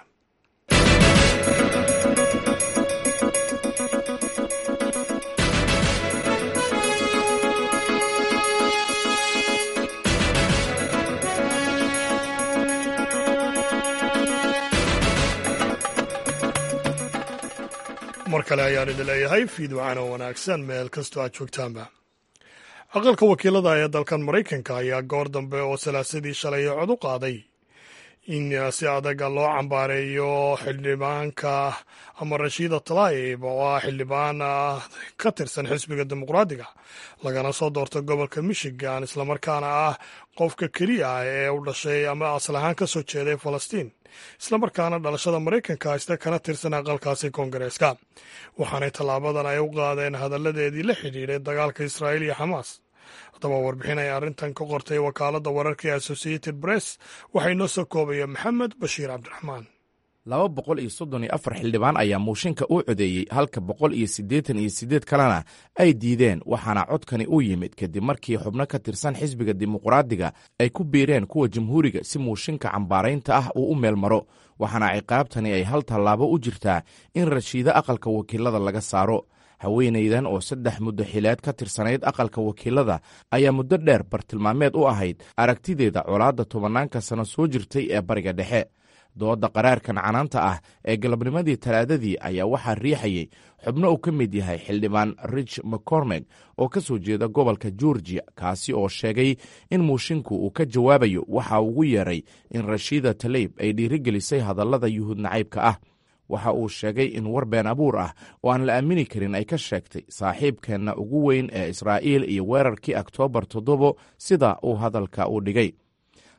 mar kale ayaan idin leeyahay fiid wacana wanaagsan meel kastoo aad joogtaanba aqalka wakiilada ee dalkan maraykanka ayaa goor dambe oo salaasadii shalay cod u qaaday in si adaga loo cambaareeyo xildhibaanka ama rashiida talaayib oo ah xildhibaan ka tirsan xisbiga dimuqraadiga lagana soo doorto gobolka michigan islamarkaana ah qofka keliya ah ee u dhashay ama asal ahaan ka soo jeeday falastiin islamarkaana dhalashada maraykanka haysta kana tirsan aqalkaasi koongareeska waxaanay tallaabadan ay u qaadeen hadalladeedii la xidhiidhay dagaalka israa'iil iyo xamaas haddaba warbixin ay arrintan ka qortay wakaaladda wararka ee associated press waxay noo soo koobaya maxamed bashiir cabdiraxmaan laba boqol iyo soddon iyo afar xildhibaan ayaa muushinka u codeeyey halka boqol iyo siddeetan iyo siddeed kalena ay diideen waxaana codkani u yimid kadib markii xubno ka tirsan xisbiga dimuqraadiga ay ku biireen kuwa jamhuuriga si muushinka cambaaraynta ah uu u meel maro waxaana ciqaabtani ay hal tallaabo u jirtaa in rashiido aqalka wakiilada laga saaro haweenaydan oo saddex muddo xileed ka tirsanayd aqalka wakiilada ayaa muddo dheer bartilmaameed u ahayd aragtideeda colaadda tobannaanka sano soo jirtay ee bariga dhexe doodda qaraarkan canaanta ah ee galabnimadii talaadadii ayaa waxaa riixayey xubno uu ka mid yahay xildhibaan rich mccormeg oo ka soo jeeda gobolka georgia kaasi oo sheegay in muushinku uu ka jawaabayo waxa ugu yeeray in rashiida taleyb ay dhiirigelisay hadallada yuhuud nacaybka ah waxa uu sheegay in war been abuur ah oo aan la aamini karin ay ka sheegtay saaxiibkeenna ugu weyn ee israa'iil iyo weerarkii oktoobar toddobo sida uu hadalka u dhigay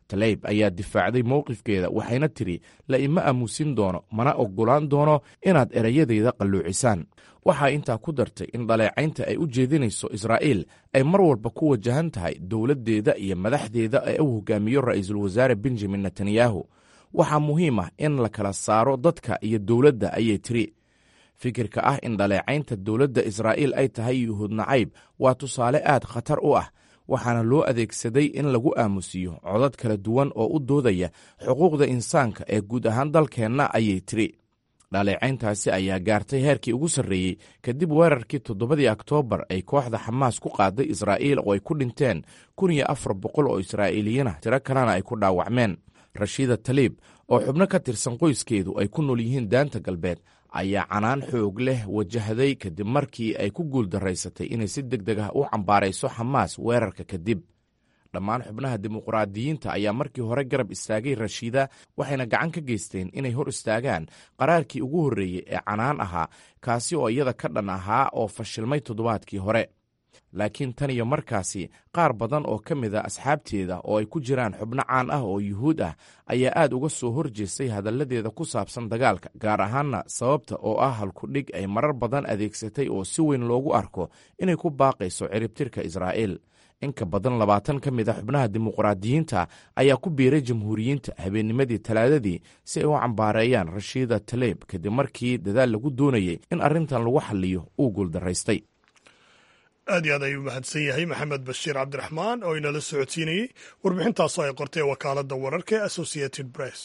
taleyb ayaa difaacday mowqifkeeda waxayna tidhi la ima aamusin doono mana oggolaan doono inaad erayadeyda qalluucisaan waxaa intaa ku dartay in dhaleecaynta ay u jeedinayso israa'iil ay mar walba ku wajahan tahay dowladdeeda iyo madaxdeeda ee u hogaamiyo ra'iisul wasaare benjamin netanyahu waxaa muhiim ah in la kala saaro dadka iyo dowladda ayay tiri fikirka ah in dhaleecaynta dowladda israa'iil ay tahay yuhuud nacayb waa tusaale aad khatar u ah waxaana loo adeegsaday in lagu aamusiyo codad kala duwan oo u doodaya xuquuqda insaanka ee guud ahaan dalkeenna ayay tiri dhaleecayntaasi ayaa gaartay heerkii ugu sarreeyey kadib weerarkii toddobadii oktoobar ay kooxda xamaas ku qaaday israa'iil oo ay ku dhinteen kun iyo afar boqol oo israa'iiliyiinah tiro kalena ay ku dhaawacmeen rashiida taliib oo xubno ka tirsan qoyskeedu ay ku nool yihiin daanta galbeed ayaa canaan xoog leh wajahday kadib markii ay ku guuldaraysatay inay si deg deg ah u cambaarayso xamaas weerarka kadib dhammaan xubnaha dimuqraadiyiinta ayaa markii hore garab istaagay rashiida waxayna gacan ka geysteen inay hor istaagaan qaraarkii ugu horreeyey ee canaan ahaa kaasi oo iyada ka dhan ahaa oo fashilmay toddobaadkii hore laakiin tan iyo markaasi qaar badan oo ka mid a asxaabteeda oo ay ku jiraan xubno caan ah oo yuhuud ah ayaa aad uga soo horjeestay hadalladeeda ku saabsan dagaalka gaar ahaanna sababta oo ah halkudhig ay marar badan adeegsatay oo si weyn loogu arko inay ku baaqayso ciribtirka israa'iil inka badan labaatan ka mid a xubnaha dimuqraadiyiinta ayaa ku biiray jamhuuriyiinta habeennimadii talaadadii si ay u cambaareeyaan rashiida taleeb kadib markii dadaal lagu doonayay in arrintan lagu xalliyo uu guuldaraystay aad iyo aad ayuu mahadsan yahay maxamed bashiir cabdiraxmaan oo inala socodsiinayey warbixintaasoo ay qortay wakaaladda wararka ee associated press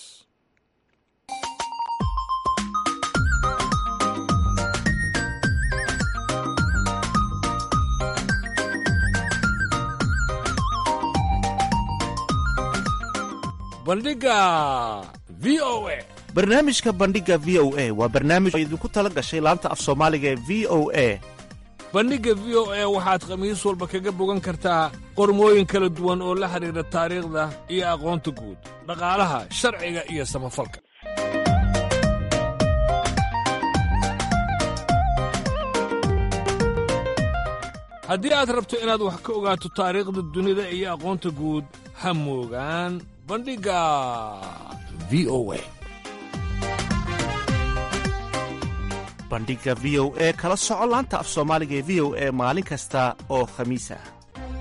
bandhiga v o a barnaamijka bandhiga v o a waa barnaamij oo idinku tala gashay laanta af soomaaliga ee v o a bandhigga v o a waxaad khamiis walba kaga bogan kartaa qormooyin kala duwan oo la xidhiidha taariikhda iyo aqoonta guud dhaqaalaha sharciga iyo samafalka haddii aad rabto inaad wax ka ogaato taariikhda dunida iyo aqoonta guud ha moogaan bandhigga v o a bandhiga v o e kala soco laanta af soomaaliga ee v o e maalin kasta oo khamiis ah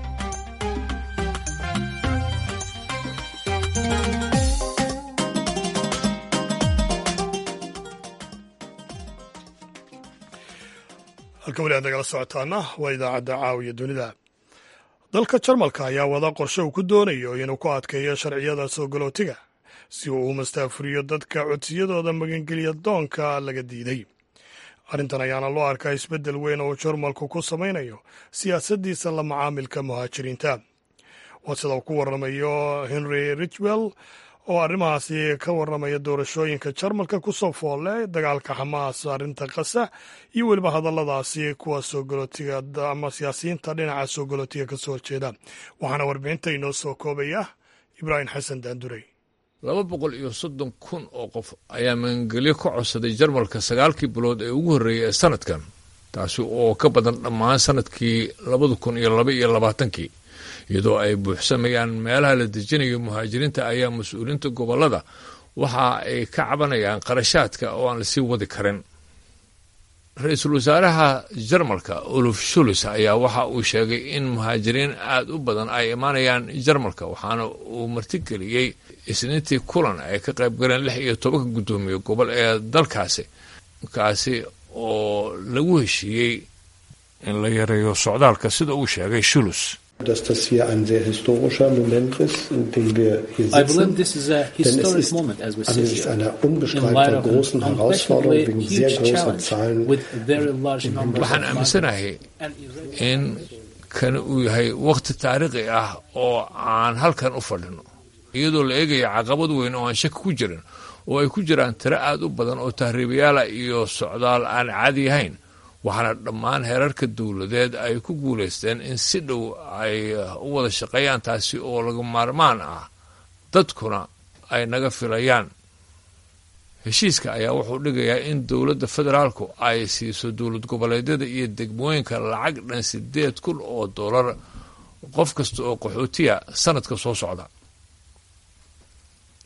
halka weli aad nagala socotaana waa idaacadda caawiya dunida dalka jarmalka ayaa wada qorshe uu ku doonayo inuu ku adkeeyo sharciyada soo galootiga si uu u mastaafuriyo dadka codsiyadooda magangeliya doonka laga diiday arrintan ayaana loo arkaa isbeddel weyn oo jarmalku ku samaynayo siyaasaddiisa la macaamilka muhaajiriinta waa sida uu ku warramayo henry richwell oo arrimahaasi ka warramaya doorashooyinka jarmalka ku soo foolle dagaalka xamaas arrinta qasa iyo weliba hadalladaasi kuwa soo galootiga ama siyaasiyiinta dhinaca soo galootiga ka soo horjeeda waxaana warbixinta inoo soo koobaya ibraahim xasan daandurey laba boqol iyo soddon kun oo qof ayaa magangelyo ka codsaday jarmalka sagaalkii bilood ee ugu horreeyay ee sanadkan taasi oo ka badan dhammaan sanadkii labada kun iyo laba iyo labaatankii iyadoo ay buuxsamayaan meelaha la dejinayo muhaajiriinta ayaa mas-uuliyiinta gobollada waxa ay ka cabanayaan qarashaadka oo aan lasii wadi karin ra-iisul wasaaraha jarmalka oluf shulis ayaa waxa uu sheegay in muhaajiriin aada u badan ay imaanayaan jarmalka waxaana uu martigeliyey isniintii kulan ay ka qayb galeen lix iyo tobanka guddoomiye gobol ee dalkaasi kaasi oo lagu heshiiyey in la yareeyo socdaalka sida uu sheegay shulus dass das hier ein sehr historischer Moment ist, in dem wir hier sitzen. Denn es ist angesichts einer unbestreitbar großen Herausforderung wegen sehr großer Zahlen. waxaan aaminsanahay in kani uu yahay wakhti taariikhi ah oo aan halkan u fadhino iyadoo la eegaya caqabad weyn oo aan shaki ku jirin oo ay ku jiraan tiro aad u badan oo tahriibayaala iyo socdaal aan caadi ahayn waxaana dhammaan heerarka dowladeed ay ku guulaysteen in si dhow ay u wada shaqeeyaan taasi oo laga maarmaan ah dadkuna ay naga filayaan heshiiska ayaa wuxuu dhigayaa in dowladda federaalku ay siiso dowlad goboleedyada iyo degmooyinka lacag dhan sideed kun oo dollar qof kasta oo qaxootiya sanadka soo socda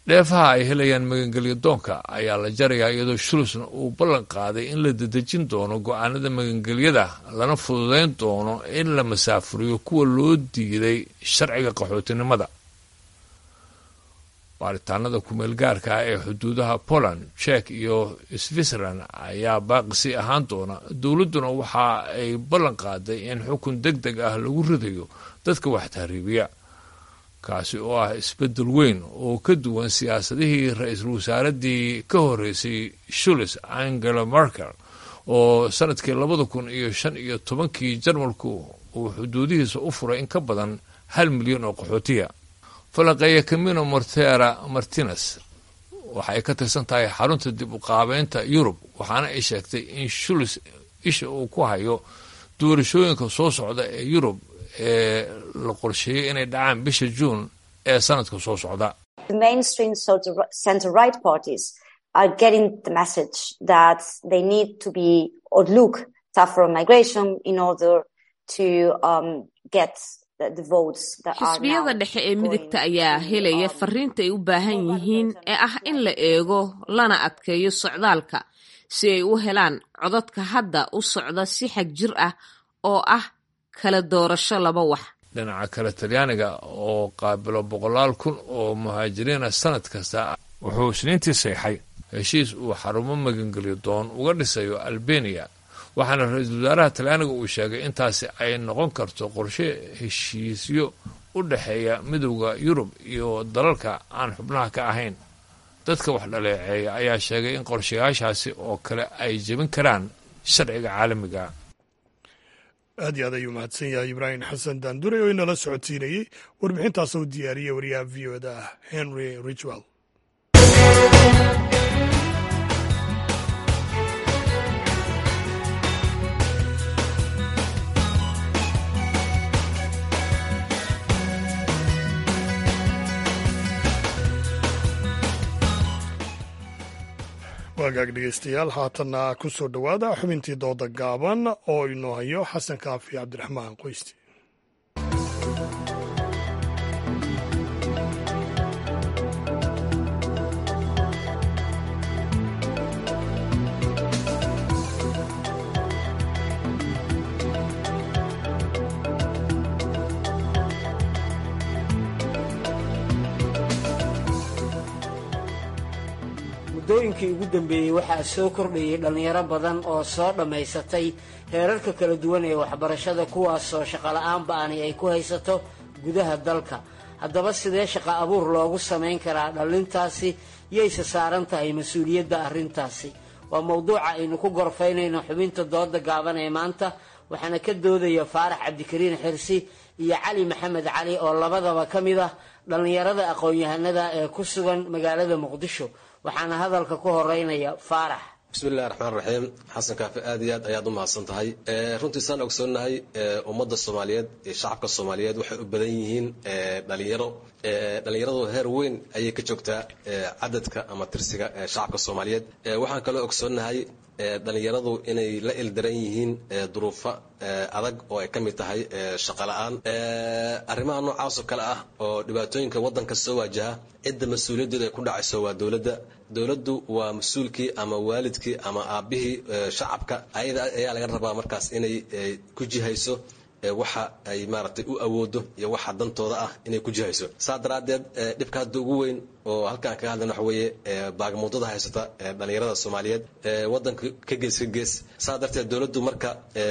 dheefaha ay helayaan magangelyo doonka ayaa la jarayaa iyadoo shulusna uu ballan qaaday in la dedejin doono go-aanada magangelyada lana fududeyn doono in la masaafuriyo kuwa loo diiday sharciga qaxootinimada baaritaanada kumeelgaarka ah ee xuduudaha poland jek iyo switzerland ayaa baaqisi ahaan doona dowladduna waxa ay ballan qaaday in xukun deg deg ah lagu ridayo dadka wax tahriibiya kaasi oo ah isbeddel weyn oo ka duwan siyaasadihii ra-iisul wasaaradii ka horreysay shulis angela merkel oo sanadkii labada kun iyo shan iyo tobankii jarmalku uu xuduudihiisa u furay in ka badan hal milyan oo qaxootiya falaqeeya camino mortera martines waxa ay ka tirsan tahay xarunta dib u qaabeynta yurub waxaana ay sheegtay in shulis isha uu ku hayo doorashooyinka soo socda ee yurub ee la qorsheeyey inay dhacaan bisha juun ee sanadka soo socda are getting the message that they need to be or look tougher on migration in order to um, get xisbiyada dhexe ee midigta ayaa helaya fariinta ay u baahan yihiin ee ah in la eego lana adkeeyo socdaalka si ay u helaan codadka hadda u socda si xag jir ah oo ah kala doorasho laba wax dhinaca kale talyaaniga oo qaabilo boqolaal kun oo muhaajiriina sanad kasta wuxuu isniintii seexay heshiis uu xarumo magangelyo doon uga dhisayo albeniya waxaana ra-iisul wasaaraha talyaaniga uu sheegay intaasi ay noqon karto qorshe heshiisyo u dhexeeya midowda yurub iyo dalalka aan xubnaha ka ahayn dadka wax dhaleeceeya ayaa sheegay in qorshayaashaasi oo kale ay jebin karaan sharciga caalamiga aad iyo aad ayuu mahadsan yahay ibraahim xasan daandure oo inala socodsiinayey warbixintaas uu diyaariyey wariyaha v o da henry richwell waagaag dhegeystayaal haatanna ku soo dhowaada xubintii dooda gaaban oo inoo hayo xasan kaafi cabdiraxmaan qoysti muddooyinkii ugu dambeeyey waxaa soo kordhayay dhallinyaro badan oo soo dhammaysatay heerarka kala duwan ee waxbarashada kuwaasoo shaqola'aan ba'ani ay ku haysato gudaha dalka haddaba sidee shaqa abuur loogu samayn karaa dhallintaasi yayse saaran tahay mas-uuliyadda arrintaasi waa mowduuca aynu ku gorfaynayno xubinta dooda gaaban ee maanta waxaana ka doodaya faarax cabdikariin xirsi iyo cali maxamed cali oo labadaba ka mid ah dhallinyarada aqoon-yahanada ee ku sugan magaalada muqdisho waxaana hadalka ku horeynaya faarax bismillahi raxmaan raxiim xasan kaafi aad iyo aad ayaad u mahadsan tahay runtii saan ogsoonnahay ummadda soomaaliyeed iyo shacabka soomaaliyeed waxay u badan yihiin dhalinyaro dhalinyaradu heer weyn ayay ka joogtaa cadadka ama tirsiga shacabka soomaaliyeed waxaan kaloo ogsoonnahay dhalinyaradu inay la ildaran yihiin duruufo adag oo ay ka mid tahay shaqo la-aan arrimaha noocaasoo kale ah oo dhibaatooyinka waddanka soo waajaha cidda mas-uuliyaddeeda ay ku dhacayso waa dowladda dowladdu waa mas-uulkii ama waalidkii ama aabbihii shacabka ayada ayaa laga rabaa markaas inay ku jihayso waxa ay maaragtay u awoodo iyo waxa dantooda ah inay ku jihayso saa daraaddeed dhibka hadda ugu weyn oo halkaan kaga hadlan waxa weeye baagamuudada haysata dhalinyarada soomaaliyeed waddanka ka gees ka gees saa darteed dowladdu marka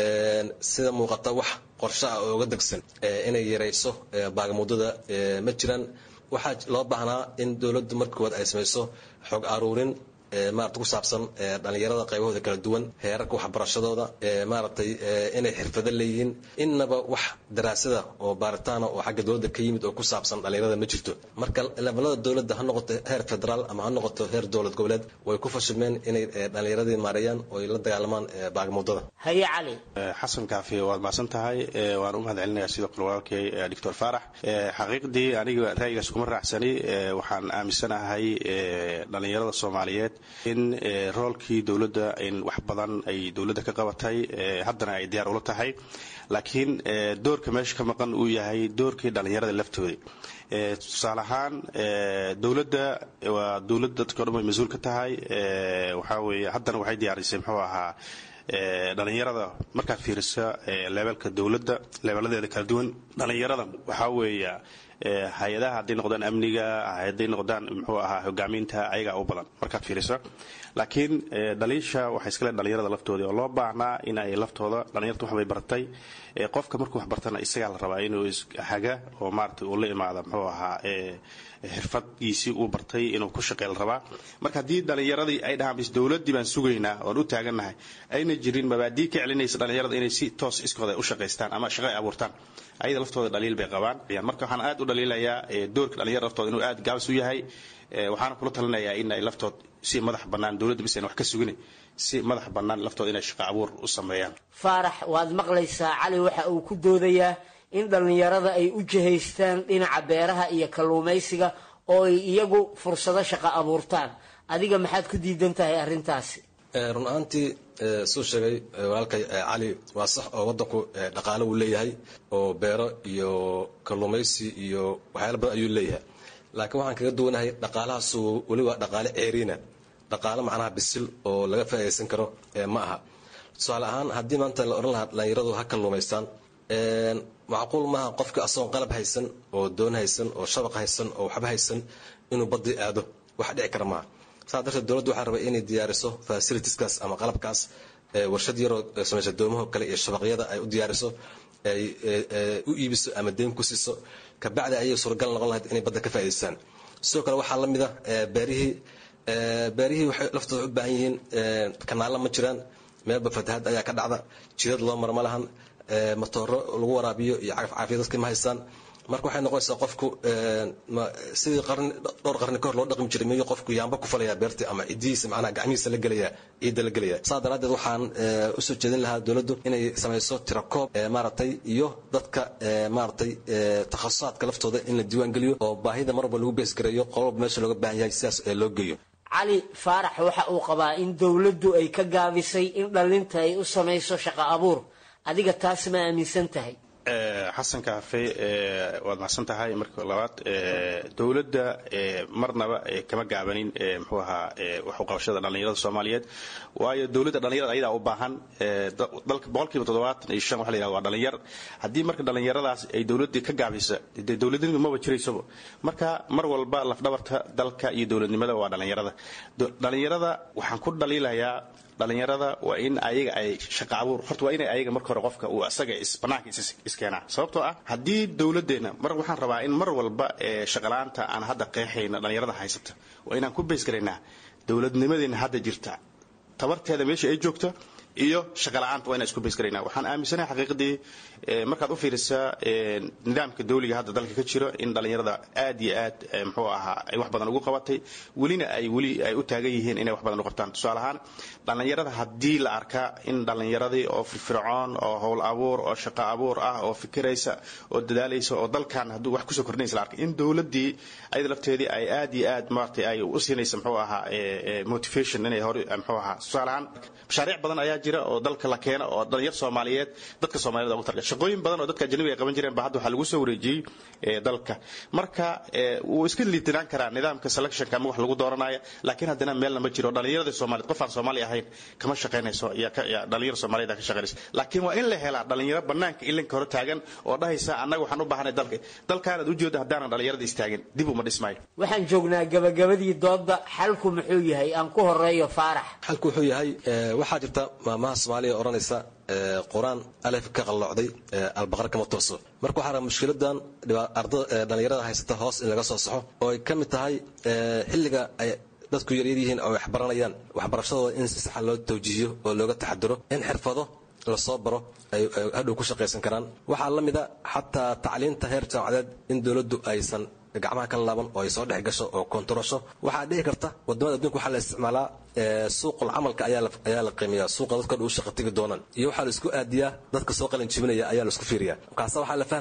sida muuqata wax qorshe ah oo uga degsan inay yarayso baagamuudada ma jiraan waxaa loo baahnaa in dowladdu marka koowaad ay samayso xog aruurin maarata ku saabsan dhalinyarada qaybahooda kala duwan heerarka waxbarashadooda maaragtay inay xirfado leeyihiin innaba wax daraasada oo baaritaana oo xagga dowladda ka yimid oo ku saabsan dhalinyarada ma jirto marka levelada dowladda ha noqoto heer federaal ama ha noqoto heer dowlad goboleed way ku fashilmeen inay dhalinyaradii maareeyaan oo ay la dagaalamaan baagmuudada haye cali xasan kaafi waad mahadsan tahay waan u mahad celinayaa sidoo kale walaalkay doctor faarax xaqiiqdii aniga ra'yigaas kuma raacsani waxaan aaminsanahay dhalinyarada soomaaliyeed in roolkii dowladda in wax badan ay dowladda ka qabatay haddana ay diyaar ula tahay laakiin doorka meesha ka maqan uu yahay doorkii dhallinyarada laftooda tusaale ahaan dowladda waa dowlad dadka o dhan way mas-uul ka tahay waxaa weeye haddana waxay diyaarisay muxuu ahaa dhalinyarada markaad fiirisa leebelka dowladda leebeladeeda kala duwan dhalinyarada waxaa weeya hay-adaha hadday noqdaan amniga hadday noqdaan muxuu ahaa hogaaminta ayagaa u badan markaad fiiriso laakiin dhaliisha waxay iskale dhalinyarada laftooda oo loo baahnaa in ay laftooda dhalinyarta waxbay bartay qofka markuu wax bartana isagaa la rabaa inuu haga oo maarata uu la imaada muxuu ahaa xirfadgiisii uu bartay inuu ku shaqey la rabaa marka haddii dhalinyaradii ay dhahaan bis dowladdii baan sugaynaa oon u taagannahay ayna jirin mabaadii ka celinaysa dhalinyarada inay si toos iskooda u shaqaystaan ama shaqo ay abuurtaan ayada laftooda dhaliil bay qabaan marka waxaan aad u dhaliilayaa doorka dhalinyarada laftooda inuu aad gaabis u yahay waxaana kula talinayaa in ay laftood si madax bannaan dowladda bis ayna wax ka sugin si madax bannaan laftooda inay shaqo abuur u sameeyaan faarax waad maqlaysaa cali waxa uu ku doodayaa in dhallinyarada ay u jihaystaan dhinaca beeraha iyo kalluumaysiga oo ay iyagu fursado shaqo abuurtaan adiga maxaad ku diidan tahay arrintaasi run ahaantii suu sheegay walaalkay cali waa sax oo waddanku dhaqaalo uu leeyahay oo beero iyo kalluumaysi iyo waxyaala badan ayuu leeyahay laakiin waxaan kaga duwanahay dhaqaalahaasu weli waa dhaqaale ceeriina dhaqaalo macnaha bisil oo laga faa'idaysan karo ma aha tusaale ahaan haddii maanta la odhan lahaa dhalinyaradu ha kalluumaystaan macquul maaha qofka asagoon qalab haysan oo doon haysan oo shabaq haysan oo waxba haysan inuu badii aado wax dhici kara maaha saa darteed dowladdu waxaa rabay inay diyaariso fasilitieskaas ama qalabkaas warshad yaroo samaysa doomaho kale iyo shabaqyada ay u diyaariso ay u iibiso ama deyn ku siiso kabacdi ayay suuragal noqon lahayd inay badda ka faa'idaystaan sidoo kale waxaa la mid a beerihii beerihii waxay laftooda u baahan yihiin kanaalla ma jiraan meelba fatahaad ayaa ka dhacda jidad loo mara ma lahan matooro lagu waraabiyo iyo cagaf caafiya dadkii ma haystaan marka waxay noqonaysaa qofku sidii qarni dhowr qarni ka hor loo dhaqmi jiray miyuu qofku yaamba ku falaya beertii ama cidihiisa macnaha gacmihiisa la gelaya ciidda la gelaya saa daraaddeed waxaan usoo jeedin lahaa dowladdu inay samayso tirakoob maaragtay iyo dadka maaragtay takhasusaadka laftooda in la diiwaan geliyo oo baahida mar walba lagu beesgareeyo qololba meesha looga baahan yahay sidaas loo geeyo cali faarax waxa uu qabaa in dowladdu ay ka gaabisay in dhallinta ay u samayso shaqo abuur adiga taas ma aaminsan tahay xasan kaafe waad macsan tahay marka labaad dowladda marnaba kama gaabanin muxuu ahaa waxuqabashada dhallinyarada soomaaliyeed waayo dowladda dhallinyarada ayadaa u baahan dalka boqolkiiba toddobaatan iyo shan waxa la yihahda waa dhallinyar haddii marka dhallinyaradaas ay dowladdii ka gaabisa dee dowladnimadu maba jiraysaba marka mar walba lafdhabarta dalka iyo dowladnimada waa dhallinyarada dhallinyarada waxaan ku dhaliilayaa dhalinyarada waa in ayaga ay shaqa abuur horta waa inay ayaga marka hore qofka uu asaga banaanka iskeenaa sababtoo ah haddii dowladdeena mar waxaan rabaa in mar walba shaqalaanta aan hadda qeexayna dhalinyarada haysata waa inaan ku baysgaraynaa dowladnimadeena hadda jirta tabarteeda meesha ay joogta iyo shaqala-aanta waa inaan isku baysgaraynaa waxaan aaminsanahay xaqiiqdii markaad u fiirisaa nidaamka dawliga hadda dalka ka jiro in dhallinyarada aad iyo aad muxuu ahaa ay wax badan ugu qabatay welina ay weli ay u taagan yihiin inay wax badan u qabtaan tusaale ahaan dhallinyarada haddii la arkaa in dhallinyaradii oo firfircoon oo howl abuur oo shaqo abuur ah oo fikiraysa oo dadaalaysa oo dalkan hadduu wax kusoo kordhinaysa la arkay in dowladdii ayada lafteedii ay aad iyo aad maaragtay ay u siinaysa muxuu ahaa motivation inay hore muxuu ahaa tusaale ahaan mashaariic badan ayaa jira oo dalka la keena oo dhalinyar soomaaliyeed dadka soomaaliyed ugu targa shaqooyin badan oo dadka ajnabiga ay qaban jireen ba hadda waxaa lagu soo wareejiyey dalka marka wuu iska liitinaan karaa nidaamka selectionka ama wax lagu dooranaya laakiin haddana meelna ma jiro dhalinyarada soomaaliyeed qof aan soomaali ahayn kama shaqaynayso dhalinyar soomaaliyeed ka shaqaynayso laakiin waa in la helaa dhalinyaro banaanka ilinka hore taagan oo dhahaysa annaga waxaan u baahanay dalka dalkaanaad ujeeda haddaanan dhalinyarada istaagin dib uma dhismaayo waxaan joognaa gabagabadii doodda xalku muxuu yahay aan ku horeeyo faarax xalku wuxuu yahay waxaa jirta maamaha soomaaliya odhanaysa qur-aan alef ka qalloocday albaqar kama tooso marka waxaa raba mushkiladan ardada dhalinyarada haysata hoos in laga soo saxo oo ay ka mid tahay xilliga ay dadku yaryar yihiin oo wax baranayaan waxbarashadooda in si saxa loo tawjiihiyo oo looga taxadiro in xirfado lasoo baro ay hadhow ku shaqaysan karaan waxaa la mida xataa tacliinta heer jaamacadeed in dowladdu aysan gacmaha ka laaban oo ay soo dhex gasho oo kontarasho waxaa dhici karta wadamada adduunka waxaa la isticmaalaa suuqul camalka ayaa la qiimeeyaa suuqa dadka dhow shaqa tegi doonaan iyo waxaa la isku aadiyaa dadka soo qalin jibinaya ayaa la isku fiiriyaa markaasa waxaa la fahmayaa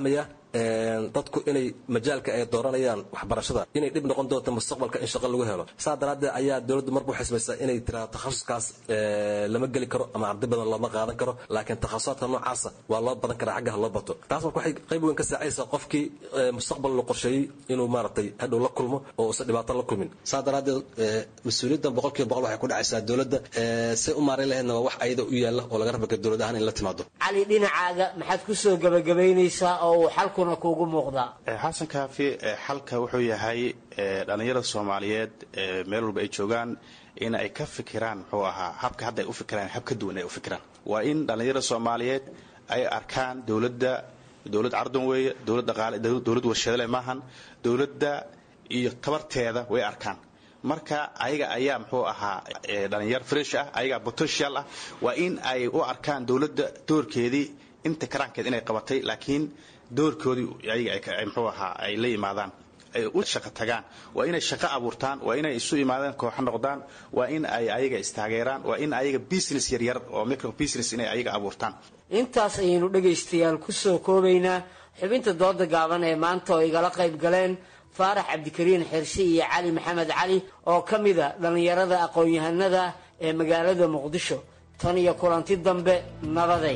dadku inay majaalka ay dooranayaan waxbarashada inay dhib noqon doonto mustaqbalka in shaqo lagu helo saa daraaddeed ayaa dowladdu marbu xisbaysaa inay tiraa takhasuskaas lama geli karo ama arday badan looma qaadan karo laakiin takhasusaadka noocaasa waa loo badan karaa xaggaha loo bato taas marka waxay qayb weyn ka saacaysaa qofkii mustaqbal la qorsheeyey inuu maaragtay hadhow la kulmo oo uusan dhibaato la kulmin saa daraaddeed mas-uuliyaddan boqolkiiba boqol waxay ku dhacaysaa dowladda say u maareyn lahaydna waa wax ayada u yaalla oo laga rabaka dowlad ahaan in la timaado cali dhinacaaga maxaad ku soo gebagabaynaysaa oo uu xalkuna kuugu muuqdaa xasan kaafi xalka wuxuu yahay dhallinyarada soomaaliyeed meel walba ay joogaan in ay ka fikiraan muxuu ahaa habka hadda ay u fikiraan hab ka duwan ay u fikiraan waa in dhallinyarada soomaaliyeed ay arkaan dowladda dowlad cardan weeye dowlad dhaqaale dowlad warshadale maahan dowladda iyo tabarteeda way arkaan marka ayaga ayaa muxuu ahaa dhalinyar fresh ah ayagaa potential ah waa in ay u arkaan dowladda doorkeedii inta karaankeed inay qabatay laakiin doorkoodii ayaga muxuu ahaa ay la yimaadaan ay u shaqo tagaan waa inay shaqo abuurtaan waa inay isu imaadaan kooxo noqdaan waa in ay ayaga istaageeraan waa in ayaga business yaryar oo micro business inay ayaga abuurtaan intaas ayaynu dhegaystayaal ku soo koobaynaa xubinta dooda gaaban ee maanta oo igala qayb galeen faarax cabdikariin xirsi iyo cali maxamed cali oo ka mida dhallinyarada aqoon-yahanada ee magaalada muqdisho tan iyo kulanti dambe nabaday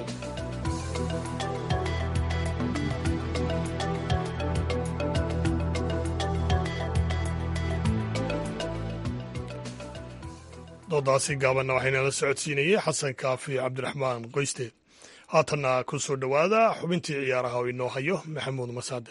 doodaasi gaabanna waxaynala socodsiinayey xasan kaafi cabdiraxmaan qoyste haatanna ku soo dhowaada xubintii ciyaaraha oo inoo hayo maxamuud masaade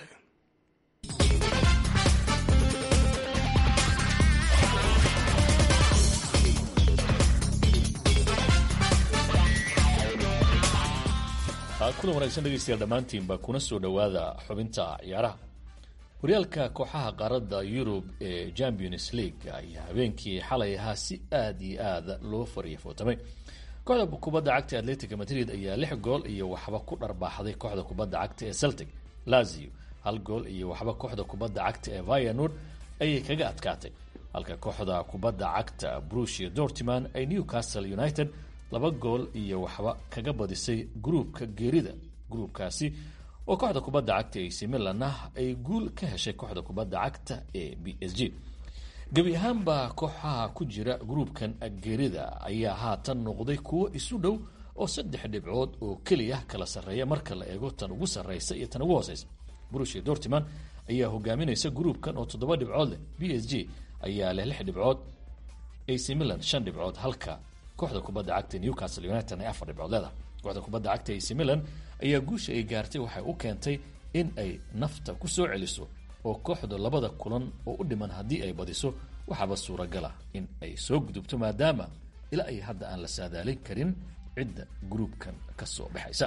kulan wanaagsan dhegeystayaal dhammaantiinba kuna soo dhowaada xubinta ciyaaraha horyaalka kooxaha qaaradda yurub ee champions league ayaa habeenkii xalay ahaa si aad iyo aad loo fariya footamay kooxda kubadda cagta atletica madrid ayaa lix gool iyo waxba ku dharbaaxday kooxda kubadda cagta ee celtic lazio hal gool iyo waxba kooxda kubadda cagta ee vianur ayay kaga adkaatay halka kooxda kubadda cagta brusia dortiman ay newcastle united laba gool iyo waxba kaga badisay gruubka geerida gruubkaasi oo kooxda kubadda cagta ac milan ah ay guul ka heshay kooxda kubadda cagta ee b s g gebi ahaanba kooxaha ku jira gruubkan geerida ayaa haatan noqday kuwo isu dhow oo saddex dhibcood oo keliya kala sarreeya marka la eego tan ugu sarreysa iyo tan ugu hooseysa brusia dortiman ayaa hogaaminaysa gruubkan oo toddoba dhibcood leh b s g ayaa leh lix dhibcood ac milan shan dhibcood halka kooxda kubadda cagta newcastle united ay afar dhibcood leedahay kooxda kubadda cagta ac milan ayaa guusha ay gaartay waxay u keentay in ay nafta ku soo celiso oo kooxda labada kulan oo u dhiman haddii ay badiso waxaaba suuragala in ay soo gudubto maadaama ilaa ay hadda aan la saadaalin karin cidda gruubkan ka soo baxaysa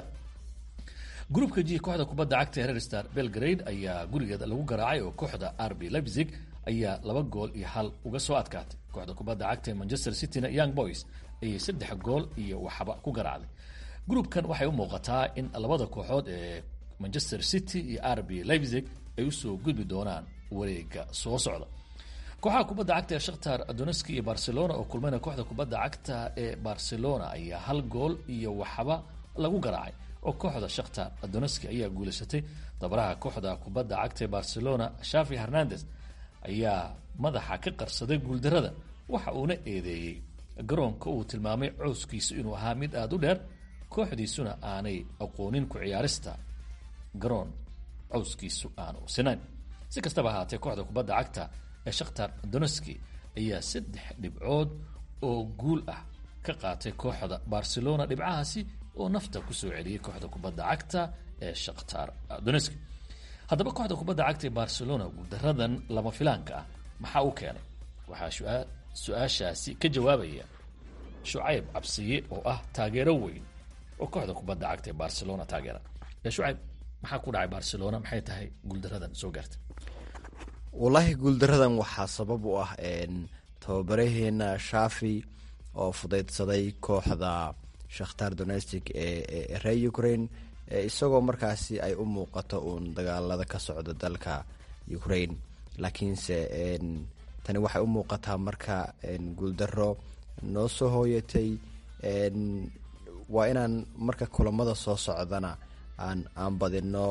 gruubka g kooxda kubadda cagta ee rerstar belgrade ayaa gurigeeda lagu garaacay oo kooxda rb leipzig ayaa laba gool iyo hal uga soo adkaatay kooxda kubadda cagta ee manchester cityna young boys ayay saddex gool iyo waxba ku garaacday gruubkan waxay u muuqataa in labada kooxood ee manchester city iyo rb leipzig ay usoo gudbi doonaan wareega soo socda kooxaha kubadda cagta ee shakhtar doneski iyo barcelona oo kulmayna kooxda kubadda cagta ee barcelona ayaa hal gool iyo waxba lagu garaacay oo kooxda shakhtar doneski ayaa guulaysatay dabaraha kooxda kubadda cagta ee barcelona shafi hernandez ayaa madaxa ka qarsaday guuldarada waxa uuna eedeeyey garoonka uu tilmaamay cowskiisu inuu ahaa mid aada u dheer kooxdiisuna aanay aqoonin ku ciyaarista garoon cowskiisu aanu sinayn si kastaba ahaatee kooxda kubadda cagta ee shakhtar doneski ayaa saddex dhibcood oo guul ah ka qaatay kooxda barcelona dhibcahaasi oo nafta kusoo celiyey kooxda kubadda cagta ee shakhtar doneski haddaba kooxda kubadda cagta ee barcelona guuldaradan lama filaanka ah maxaa u keenay waxaa su-aashaasi ka jawaabaya shucayb cabsiye oo ah taageero weyn oo kooxda kubadda cagta ee barcelona taageera shucayb maxaa ku dhacay barcelona maxay tahay guuldaradan soo gaartay wallaahi guuldaradan waxaa sabab u ah tababaraheena shafi oo fudaydsaday kooxda shakhtar donestic ee reer ukraine isagoo markaasi ay u muuqato uun dagaalada ka socda dalka ukraine laakiinse tani waxay u muuqataa marka guuldaro noo soo hooyatay waa inaan marka kulamada soo socdana aan aan badino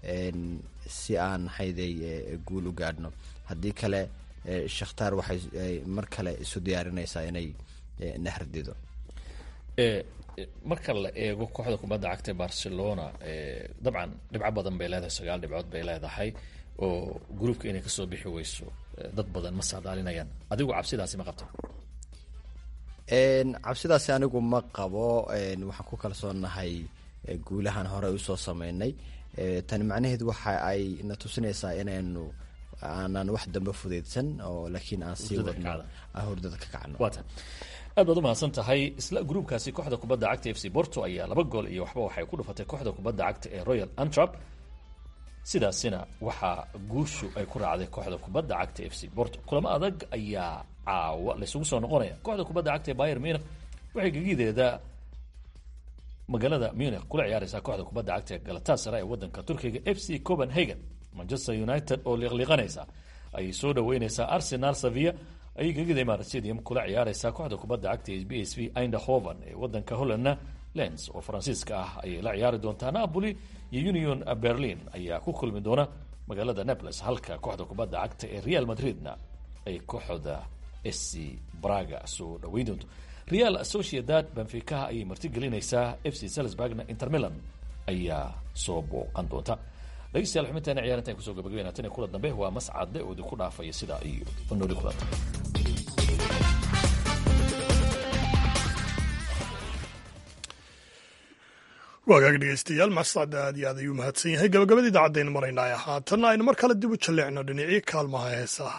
si aan hayday guul u gaadhno haddii kale shakhtaar waxay mar kale isu diyaarinaysaa inay nahardido marka la eego kooxda kubadda cagta barcelona dabcan dhibco badan bay leedahay sagaal dhibcood bay leedahay oo gruubka inay kasoo bixi weyso dad badan ma saadaalinayaan adigu cabsidaasi ma qabta cabsidaasi anigu ma qabo waxaan ku kalsoonahay guulahan hore usoo sameynay tani macnaheedu waxa ay na tusinaysaa inaynu aanan wax dambe fudeydsan oo laakiin aan sii wadno hurdada ka kacno aad baad u mahadsan tahay isla gruubkaasi kooxda kubadda cagta f c borto ayaa laba gool iyo waxba waxay ku dhufatay kooxda kubadda cagta ee royal antrap sidaasina waxaa guushu ay ku raacday kooxda kubadda cagta f c borto kulamo adag ayaa caawa laysugu soo noqonaya kooxda kubadda cagta ee bayer munich waxay gegideeda magaalada munich kula ciyaareysaa kooxda kubadda cagta ee galatasara ee wadanka turkiga f c copenhagen manchester united oo liiqliiqanaysa ayay soo dhaweyneysaa arsenal savia ayay gegida imarat stadium kula ciyaareysaa kooxda kubadda cagta ee b s v eindhoven ee wadanka hollandna lens oo faransiiska ah ayay la ciyaari doontaa napoli iyo union berlin ayaa ku kulmi doona magaalada naples halka kooxda kubadda cagta ee real madridna ay kooxda sc braga soo dhaweyn doonto real sociedad benficaha ayay martigelinaysaa f c salisburgna inter milan ayaa soo booqan doonta dhegeystayaal xubintaana ciyaar intaan kusoo gabagabeynaa tan iyo kula dambe waa mascade oo idinku dhaafaya sidaa iyo nooli kulanta waagaag dhegeystayaal mascad aad iyo aad ayuu mahadsan yahay gabagabada idaacadaynu maraynaa haatanna aynu mar kale dib u jalleecno dhinacii kaalmaha heesaha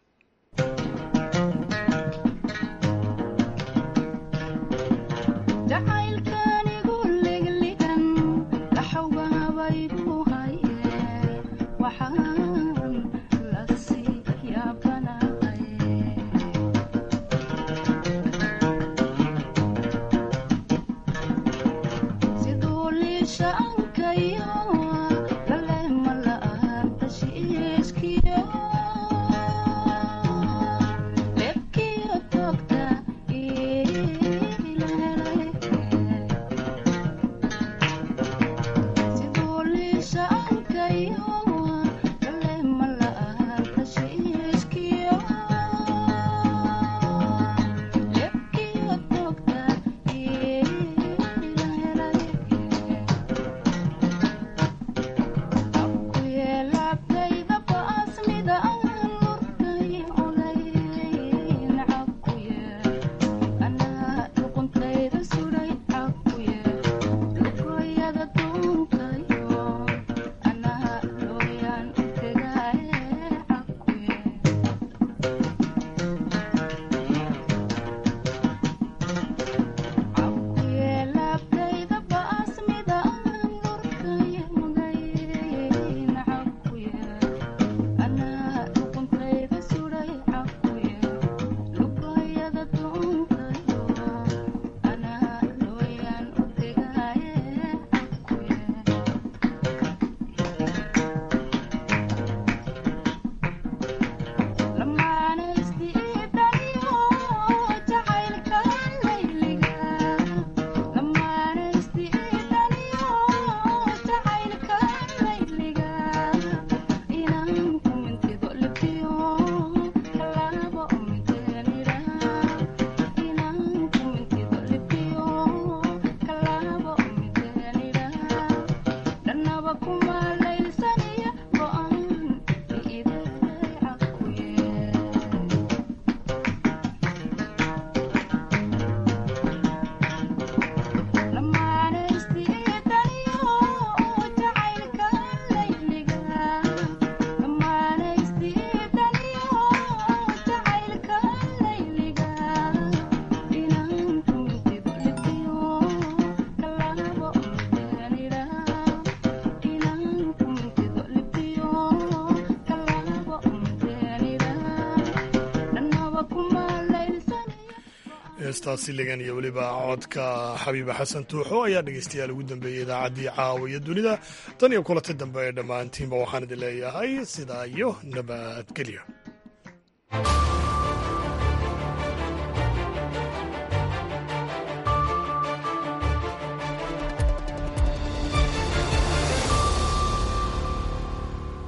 heestaasi ligan iyo weliba codka xabiiba xasan tuuxo ayaa dhegeystayaal ugu dambeeyey idaacaddii caawa iyo dunida tan iyo kulanta dambe ee dhammaantiinba waxaan idin leeyahay sidaa iyo nabadgelyo